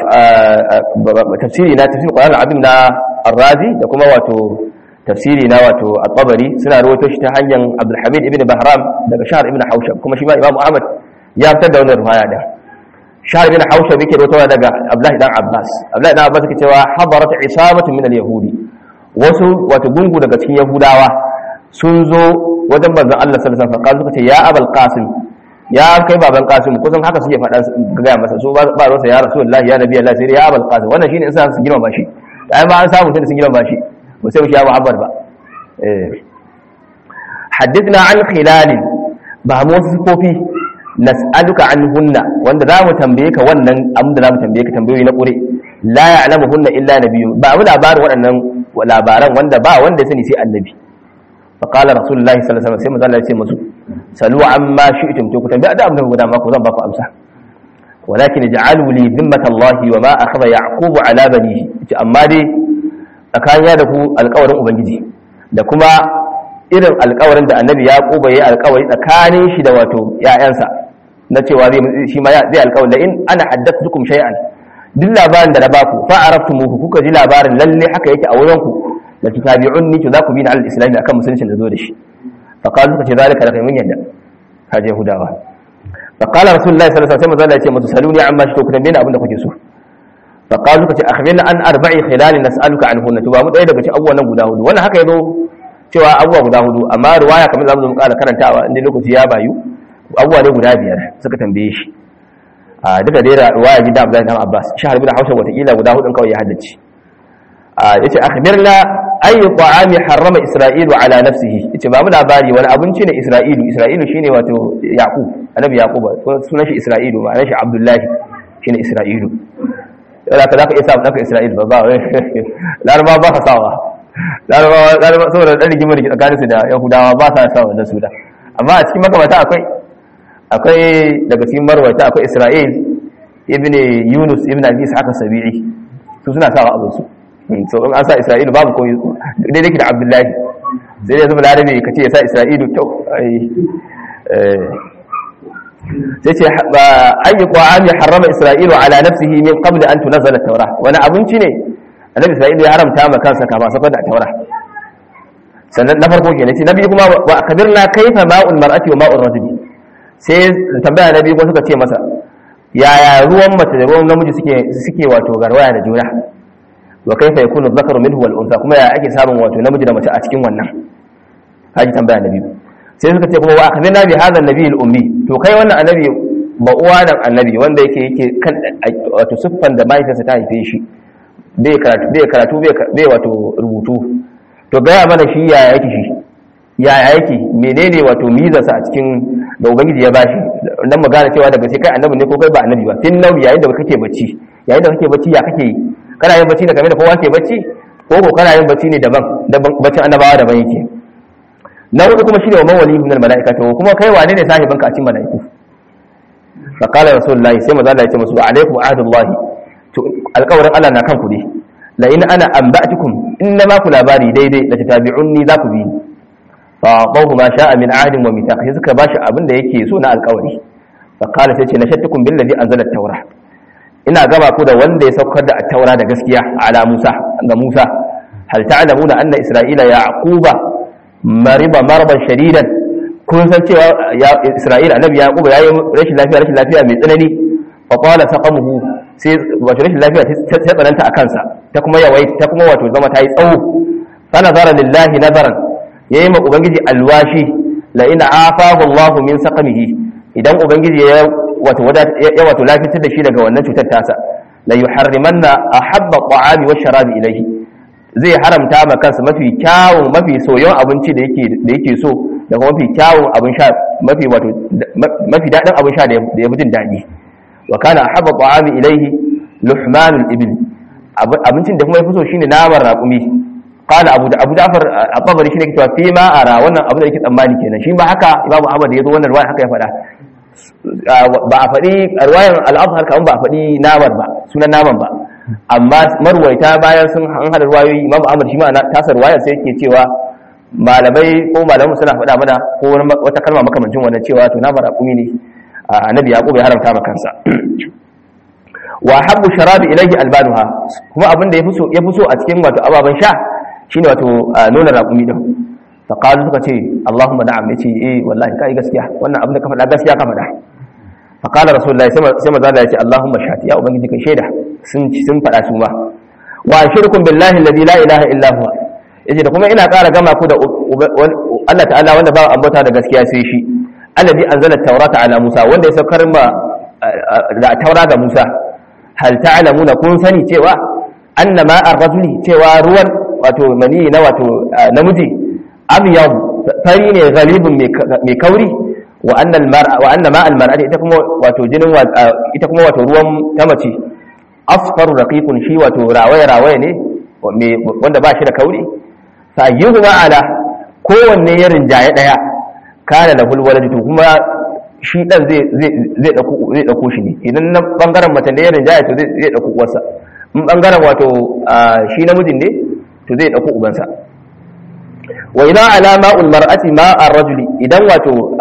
tafsiri na tafsir Qur'an al-azim na Ar-Razi da kuma wato tafsiri na wato At-Tabari suna rawaito shi ta hanyar Abdul Hamid ibn Bahram daga Shahr ibn Hawshab kuma shi ma Imam Ahmad ya fitar da wannan ruwaya da Shahr ibn Hawshab yake rawaitowa daga Abdullah dan Abbas Abdullah dan Abbas yake cewa hadarat isabatu min al-yahudi wasu wato gungu daga cikin Yahudawa sun zo wajen manzon Allah sallallahu alaihi wasallam suka ce ya Abul Qasim ya kai baban Qasim kusan haka suke faɗa ga masa so ba ruwansa ya Rasulullahi ya Nabi Allah sai ya Abul Qasim wannan shine in sa su girma bashi ai ma an samu tun sun girma bashi ba sai shi ya Muhammad ba eh hadithna an khilal ba mu wasu sifofi nas'aluka anhunna wanda za mu tambaye ka wannan abin da za mu tambaye ka tambayoyi na ƙure la ya'lamuhunna illa nabiyyun ba mu labarin waɗannan labaran wanda ba wanda ya sani sai annabi fa qala rasulullahi sallallahu alaihi wasallam sai manzo Allah ya ce musu salu amma shi'tum to ku tambaya da abin da ku dama ku zan ba ku amsa walakin ja'alu li dhimmata Allah wa ma akhadha yaqub ala banihi ce amma dai tsakanin da ku alƙawarin ubangiji da kuma irin alƙawarin da annabi yaqub ya yi alƙawari tsakanin shi da wato ƴaƴansa na cewa zai shi ma zai alƙawari da in ana haddathukum shay'an duk labarin da na baku fa araftumuhu kuka ji labarin lalle haka yake a wurin ku la tutabi'unni to za ku bi ni al-islam akan musulunci da zo da shi fa qalu suka ce zalika da kai mun yadda kaje hudawa fa qala rasulullahi sallallahu alaihi wasallam ya ce musu saluni amma shi to ku tambaye ni abin da kuke so fa qalu suka ce akhbirna an arba'i khilal nas'aluka anhunna to ba mu daya daga cikin abubuwan nan guda hudu wannan haka yazo cewa abubuwa guda hudu amma riwaya kamar zamu zo mu kara karantawa inda lokaci ya bayu abubuwa ne guda biyar suka tambaye shi a duka dai riwaya ji da Abdullahi ibn Abbas shahar bin Hausa wata kila guda hudun kawai ya haddace a yace akhbirna ayi ta'ami harrama isra'ilu ala nafsihi yace ba mu labari wani abinci ne isra'ilu isra'ilu shine wato yaqub annabi yaqub sunan shi isra'ilu ma'anar shi abdullahi shine isra'ilu yau ka zaka isa ɗanka isra'ilu ba ba laraba ba ka sawa laraba laraba saboda ɗan rigimar da tsakanin su da yahudawa ba sa sawa da su da amma a cikin makamata akwai akwai daga cikin marwata akwai isra'il ibn yunus ibn abi ishaq sabi'i su suna sawa abin su so in an sa isra'ilu babu ko daidai ke da abdullahi sai dai zama larabe ka ce ya sa isra'ilu kyau sai ce ayi ƙwa'ami harrama isra'ilu ala nafsihi min qabli an tunazzala taura wani abinci ne annabi isra'ilu ya haramta ma kansa kama safar da taura sannan na farko kenan sai nabi kuma wa akbirna kaifa ma'ul mar'ati wa ma'ul rajuli sai tambaya nabi ko suka ce masa yaya ruwan mace da ruwan namiji suke suke wato garwaya da juna wa kaifa yakunu dhakaru minhu wal untha kuma ya ake samun wato namiji da mace a cikin wannan haji tambaya nabi sai suka ce kuma wa akhbirna bi hadha an-nabi al-ummi to kai wannan annabi ba uwa dan annabi wanda yake yake kan wato siffan da mahaifinsa ta haife shi bai karatu bai karatu bai wato rubutu to gaya mana shi yaya yake shi yaya yake menene wato mizarsa a cikin da ubangiji ya bashi dan magana cewa daga sai kai annabi ne ko kai ba annabi ba tin nau yayin da kake bacci yayin da kake bacci ya kake yi kana yin bacci da game da kowa ke bacci ko ko kana yin bacci ne daban daban baccin annabawa daban yake na hudu kuma shine wa mawali min almalaika to kuma kai wane ne sahibin ka a cikin malaiku fa qala rasulullahi sai manzo Allah ya ce musu alaikum ahdullahi to alƙawarin Allah na kanku ne la in ana anba'tukum inna ma ku labari daidai la tatabi'unni za ku bi fa qawhu ma sha'a min ahdin wa mithaq sai suka bashi abin da yake so na alƙawari fa qala sai ce nashattukum billazi anzala at-taura ina gaba ku da wanda ya saukar da at-taura da gaskiya ala Musa ga Musa hal ta'lamuna anna isra'ila yaquba mariba marban shadidan kun san cewa isra'ila annabi yaquba yayi rashin lafiya rashin lafiya mai tsanani fa qala saqamuhu sai wato rashin lafiya ta tsananta akan sa ta kuma yawai ta kuma wato zama ta yi tsawo fa nazara lillahi nazaran yayi ma ubangiji alwashi la in afahu Allah min saqamihi idan ubangiji ya wato ya wato lafitar da shi daga wannan cutar tasa la yuharrimanna ahabba ta'ami wa sharabi ilayhi zai haramta ma kansa mafi kyawun mafi soyon abinci da yake da yake so da kuma mafi kyawun abin sha mafi wato mafi dadin abin sha da ya fi jin dadi wa kana ahabba ta'ami ilayhi luhmanul ibn abincin da kuma ya fi so shine naman raƙumi qala abu da abu ja'far at-tabari shine ke cewa fi ma ara wannan abu da yake tsammani kenan shi ba haka imamu ahmad da yazo wannan riwaya haka ya faɗa ba a faɗi riwayar al-azhar kaman ba a faɗi naman ba sunan naman ba amma marwaita bayan sun an hada riwayoyi imamu ahmad shi ma na tasar riwayar sai yake cewa malamai ko malamu suna faɗa mana ko wata kalma makamancin wannan cewa to naman raƙumi ne annabi yaqub ya haramta maka kansa wa habbu sharabi ilayhi albanuha kuma abin da yafi so yafi so a cikin wato ababan sha shine wato nuna raƙumi din fa qalu suka ce Allahumma na'am yace eh wallahi kai gaskiya wannan abin da ka faɗa gaskiya ka faɗa fa qala rasulullahi sai manzo Allah ya ce Allahumma shati ya ubangiji kai shaida sun sun faɗa su ma wa ashirkum billahi alladhi la ilaha illa huwa yace da kuma ina ƙara gama ku da Allah ta'ala wanda ba ambata da gaskiya sai shi alladhi anzala at-taurata ala Musa wanda ya saukar ma da taura ga Musa hal ta'lamuna kun sani cewa annama ar-rajuli cewa ruwan wato mani na wato namiji abyad fari ne galibin mai kauri wa anna al-mar'a wa anna ma al-mar'ati ita kuma wato jinin ita kuma wato ruwan ta mace asfaru raqiqun shi wato rawaye rawaye ne wanda ba shi da kauri fa yuhma ala kowanne ya rinjaye daya kana da hulwalad to kuma shi dan zai zai dauko zai dauko shi ne idan na bangaren mace ne ya rinjaye to zai dauko uwarsa in bangaren wato shi namijin ne to zai dauko ubansa wa idan alama ul mar'ati ma ar-rajuli idan wato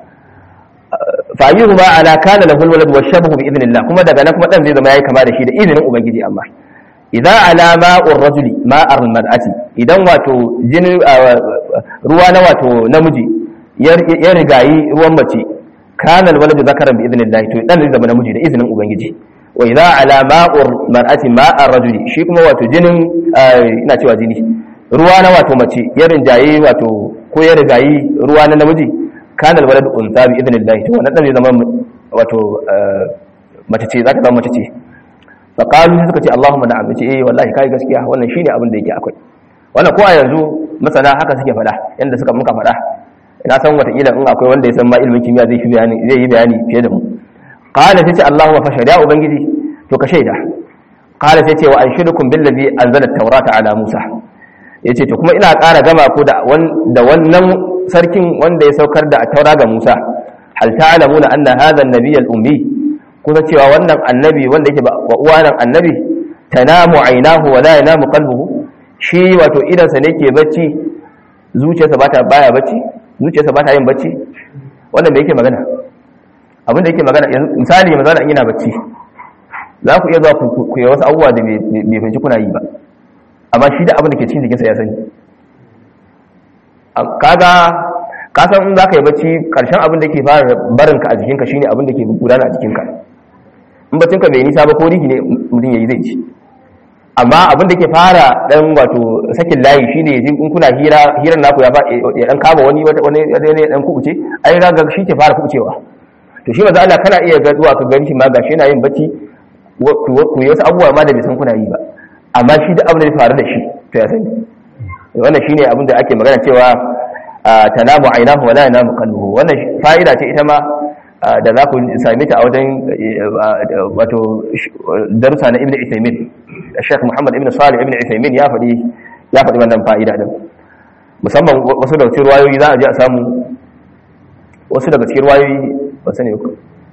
fa ayyuhu ma ala kana lahu al-walad wa shabahu bi idnillah kuma daga nan kuma dan zai zama yayi kama da shi da izinin ubangiji amma idan alama ar-rajuli ma ar-mar'ati idan wato jinin ruwa na wato namiji ya rigayi ruwan mace kana al-walad zakaran bi idnillah to dan zai zama namiji da izinin ubangiji wa idza ala ma'ur mar'ati ma'ar rajuli shi kuma wato jinin ina cewa jini ruwa na wato mace ya rinjaye wato ko ya rigayi ruwa na namiji kana alwalad unsa bi idnillah to wannan zai zama wato mace ce zaka zama mace ce fa qalu suka ce Allahumma na'am ce eh wallahi kai gaskiya wannan shine abin da yake akwai wannan ko a yanzu masana haka suke faɗa yanda suka muka faɗa ina san wata kila in akwai wanda ya san ma ilimin kimiyya zai bayani zai yi bayani fiye da mu qala tace Allahumma fa shari'a ubangiji to ka shaida qala tace wa anshidukum billazi anzala at-taurata ala Musa yace to kuma ina ƙara gama ku da da wannan sarkin wanda ya saukar da taura ga Musa hal ta'lamuna anna hadha an-nabiy al-ummi kuma cewa wannan annabi wanda yake ba uwanan annabi tanamu aynahu wa la yanamu qalbuhu shi wato idan sa ne ke bacci zuciyarsa bata baya bacci zuciyarsa bata yin bacci wannan me yake magana abin da yake magana misali maza da yana bacci za ku iya zuwa ku yi wasu abubuwa da bai fahimci kuna yi ba amma shi da abin da ke cikin jikinsa ya sani kaga kasan in za ka yi bacci karshen abin da ke fara barinka a jikinka shine abin da ke gudana a jikinka in baccinka bai nisa ba ko rigi ne mutum ya yi zai ci amma abin da ke fara dan wato sakin layi shine in kuna hira hirar naku ya ya dan kama wani wani wani dan kubuce ai raga shi ke fara kubucewa to shi maza Allah kana iya zuwa ka gani shi ma gashi yana yin bacci ku yi wasu abubuwa ma da bai san kuna yi ba amma shi duk abin da ya faru da shi to ya sani wannan shine abin da ake magana cewa tanamu ainahu wala yanamu qalbuhu wannan fa'ida ce ita ma da za ku same ta a wajen wato darussa na Ibn Uthaymeen Sheikh Muhammad Ibn Salih Ibn Uthaymeen ya faɗi ya faɗi wannan fa'ida din musamman wasu da cikin ruwayoyi za a je a samu wasu daga cikin ruwayoyi ba sani ku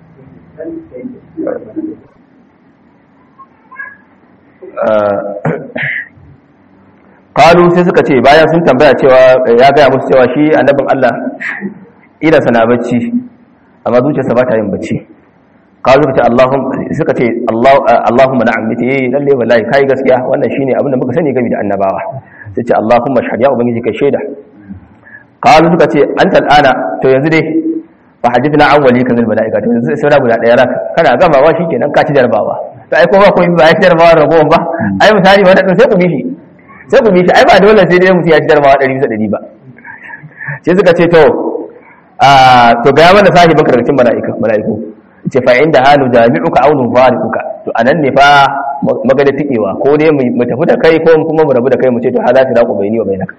kalu sai suka ce bayan sun tambaya cewa ya gaya musu cewa shi annabin Allah idansa na bacci amma zuciyarsa ba ta yin bacci kalu suka ce Allahumma suka ce Allahumma na'am yace eh lalle wallahi kai gaskiya wannan shine abin da muka sani game da annabawa sai ce Allahumma shahad ya ubangiji kai shaida qalu suka ce anta al'ana to yanzu dai fa hadithna an wali kazal malaika to yanzu sai guda daya raka kana gamawa shikenan ka ci jarbawa to ai ko ba ko ba ya ci jarbawa ragowar ba ai misali wannan sai ku bi shi sai ku bi shi ai ba dole sai dai mutum ya ci jarbawa 100 bisa 100 ba sai suka ce to a to ga mana sahibin karkacin malaika malaiku ce fa inda halu jami'uka aw nufariquka to anan ne fa magana tikewa ko dai mu tafi da kai ko kuma mu rabu da kai mu ce to hada ta dako bayni wa bainaka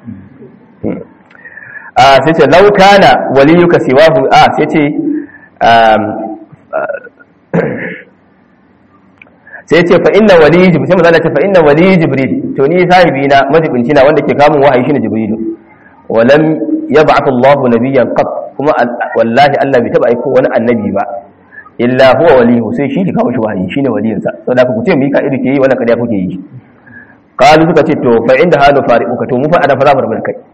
a sai ce law kana waliyuka siwahu a sai ce sai ce fa inna wali jibril sai mazala ce fa inna wali jibril to ni sahibi na majibinci na wanda ke kamun wahayi shine jibrilu walam yab'ath Allah nabiyyan qat kuma wallahi Allah bai taba aiko wani annabi ba illa huwa walihu sai shi ke kawo shi wahayi shine waliyinsa saboda ku ce mika ido ke yi wannan kariya kuke yi qalu suka ce to fa inda halu fariquka to mu fa ana fara barbar kai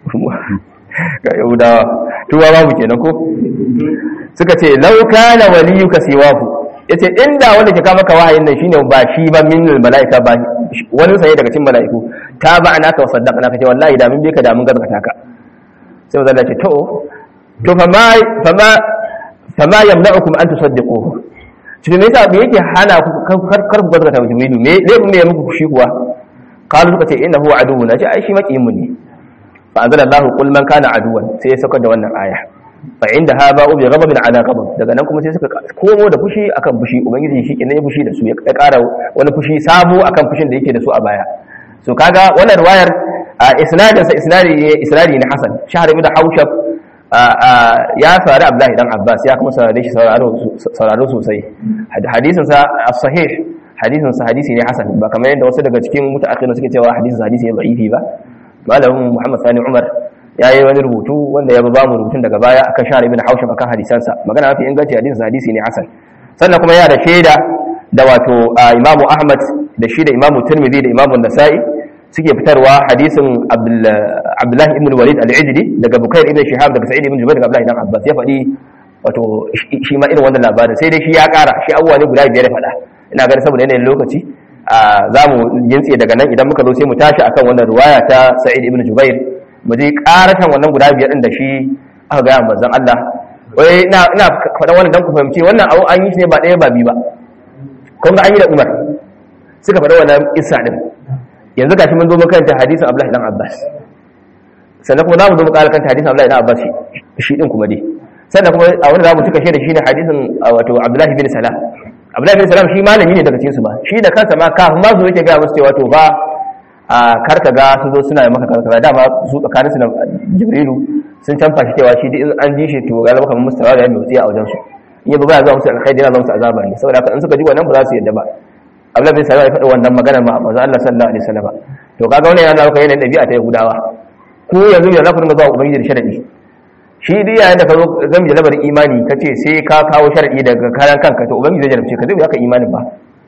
ga yahudawa tuwa babu kenan ko suka ce law kana waliyuka siwahu yace inda wanda ke kawo maka wahayin nan shine ba shi ba min malaika ba wani sai daga cikin malaiku ta ba ana ka saddaqna ka ce wallahi da mun bi ka da mun gaskata ka sai manzo Allah ce to to fa ma fa ma fama yamna'ukum an tusaddiquhu cikin me yasa me yake hana ku kar ku gaskata jibrilu me zai mu ya muku shi kuwa qalu suka ce innahu aduwwuna ce ai shi makiyin mu ne fa anzala Allahu qul man kana aduwan sai ya saukar da wannan aya fa inda ha ba'u bi ghadabin ala ghadab daga nan kuma sai suka komo da fushi akan fushi ubangiji shi kenan ya fushi da su ya ƙara wani fushi sabo akan fushin da yake da su a baya so kaga wannan riwayar isnadin sa isnadi ne isnadi ne hasan shahr ibn haushab ya saurari abdullahi dan abbas ya kuma saurare shi sauraro sosai hadisin sa as-sahih hadisin sa hadisi ne hasan ba kamar yadda wasu daga cikin mutaakhirun suke cewa hadisin sa hadisi ne da'ifi ba malamin muhammad sani umar ya yi wani rubutu wanda ya ba mu rubutun daga baya akan shahar ibn haushab akan hadisansa magana mafi inganci hadisin sa hadisi ne hasan sannan kuma yana da shaida da wato imamu ahmad da shi da imamu tirmidhi da imamu nasa'i suke fitarwa hadisin abdullahi ibn walid al-ijli daga bukair ibn shihab daga sa'id ibn jubair daga abdullahi ibn abbas ya faɗi wato shi ma irin wannan labarin sai dai shi ya ƙara shi abubuwa ne guda biyar ya faɗa ina ganin saboda yanayin lokaci za mu gintse daga nan idan muka zo sai mu tashi akan wannan ruwaya ta sa'id ibn jubair mu je ƙaratan wannan guda biyar din da shi aka gaya manzon Allah wai ina ina faɗa wannan dan ku fahimci wannan abu an yi shi ne ba ɗaya ba biyu ba kun ga an yi da Umar suka faɗa wannan isa din yanzu gashi mun zo mu karanta hadisin Abdullahi dan Abbas sannan kuma za mu zo mu ƙara karanta hadisin Abdullahi dan Abbas shi din kuma dai sannan kuma a wanda za mu cika shi da shi ne hadisin wato Abdullahi bin Salam Abdullahi bin Salam shi malami ne daga cikin su ba shi da kansa ma kafin ma su yake ga musu cewa to ba a karka ga su zo suna maka karkara dama su tsakanin su da Jibrilu sun canfa shi cewa shi in an ji shi to ga zama kamar mustawa da ya mai a wajen su in yi ba zuwa musu alkhairi yana zama musu azaba ne saboda haka in suka ji wannan ba za su yadda ba Abdullahi bin Salam ya faɗi wannan magana ma manzo Allah sallallahu alaihi wasallam to kaga wannan yana maka yanayin dabi'a ta Yahudawa ku yanzu ya za ku dinga zuwa ubangiji da sharadi shi dai yayin da ka zo zan ji labarin imani ka ce sai ka kawo sharadi daga karan kanka to ubangiji zai jarabce ka zai ka imanin ba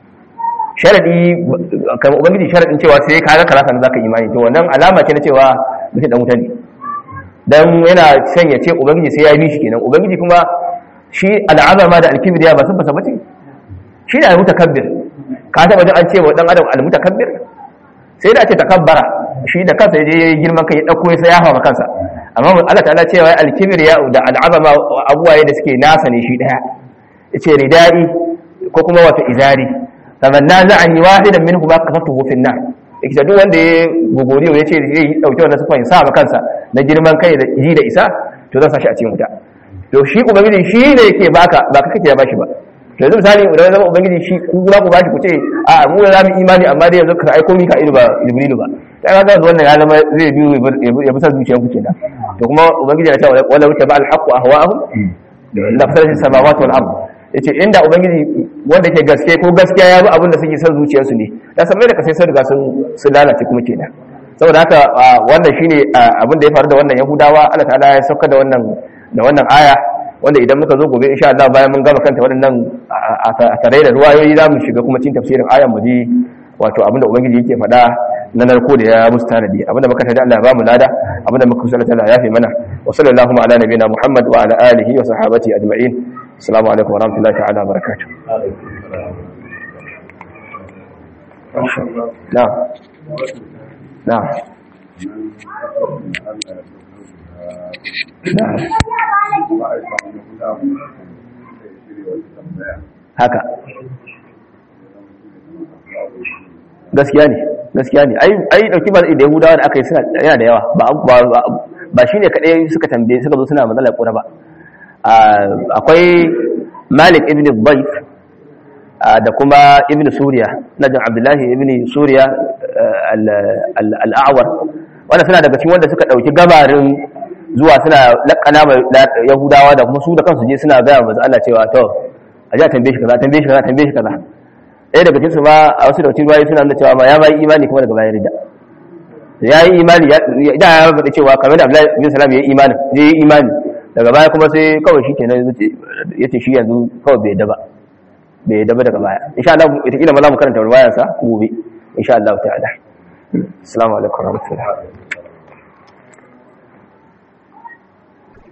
sharadi kamar ubangiji sharadin cewa sai ka ga kaza sannan zaka imani to wannan alama ce na cewa mutum dan wuta ne dan yana son ya ce ubangiji sai ya bi shi kenan ubangiji kuma shi al'azama da alkibriya ba sun fasa bace shi ne al-mutakabbir ka taba jin an ce wa dan adam al-mutakabbir sai da ce takabbara shi da kansa je girman kai ya dauko ya sayafa ma kansa amma Allah ta'ala cewa al-kibriya da al-azama abuwaye da suke nasa ne shi daya yace ridai ko kuma wato izari faman naza'ani wahidan minhu ma kasatuhu fi an-nar yake duk wanda ya gogoriyo yace zai dauke wannan sifan sa ma kansa na girman kai da ji da isa to zan sa shi a cikin wuta to shi ubangiji shi ne yake baka ba ka kake ya bashi ba to yanzu misali idan zama ubangiji shi ku za ku bashi ku ce a mu za mu imani amma dai yanzu ka aiko mika ido ba jibrilu ba sai ga zan wannan ya zama zai biyu ya bi sa zuciyar ku kenan to kuma ubangiji ya ce wala wuta ba al-haqqu ahwa'ahum la fasadat samawati wal ard yace inda ubangiji wanda ke gaske ko gaskiya ya bi abin da suke son zuciyarsu ne da san mai da kasai sun riga sun sun lalace kuma kenan saboda haka wannan shine abin da ya faru da wannan yahudawa Allah ta'ala ya sauka da wannan da wannan aya wanda idan muka zo gobe insha Allah bayan mun gama kanta waɗannan a tare da ruwayoyi za mu shiga kuma cikin tafsirin ayan mu ji wato abinda ubangiji yake faɗa na narko da ya musu tanadi abinda muka tada Allah ya bamu lada abinda muka kusa Allah ya fi mana wa sallallahu ala nabiyina Muhammad wa ala alihi wa sahabati ajma'in assalamu alaikum wa rahmatullahi ta'ala wa barakatuh na'am na'am haka gaskiya ne gaskiya ne ai ai dauki ba da yahudawa da aka yi suna yana da yawa ba ba ba shine kadai suka tambaye suka zo suna matsalar kura ba akwai Malik ibn Bayt da kuma ibn Suriya najin Abdullahi ibn Suriya al-A'war wanda suna daga cikin wanda suka dauki gabarin zuwa suna lakana yahudawa da kuma su da kansu je suna gaya manzo Allah cewa to a ji a tambaye shi kaza tambaye shi kaza tambaye shi kaza ɗaya daga cikinsu ba a wasu da cikin bayi suna nuna cewa ma ya bayi imani kuma daga bayan rida ya yi imani da ya faɗi cewa kamar da Abdullahi bin Salam ya yi imani ya yi imani daga baya kuma sai kawai shi kenan ya ce shi yanzu kawai bai yadda ba bai yadda ba daga baya insha Allah ita kila ma za mu karanta ruwayansa gobe insha Allah ta'ala assalamu alaikum warahmatullahi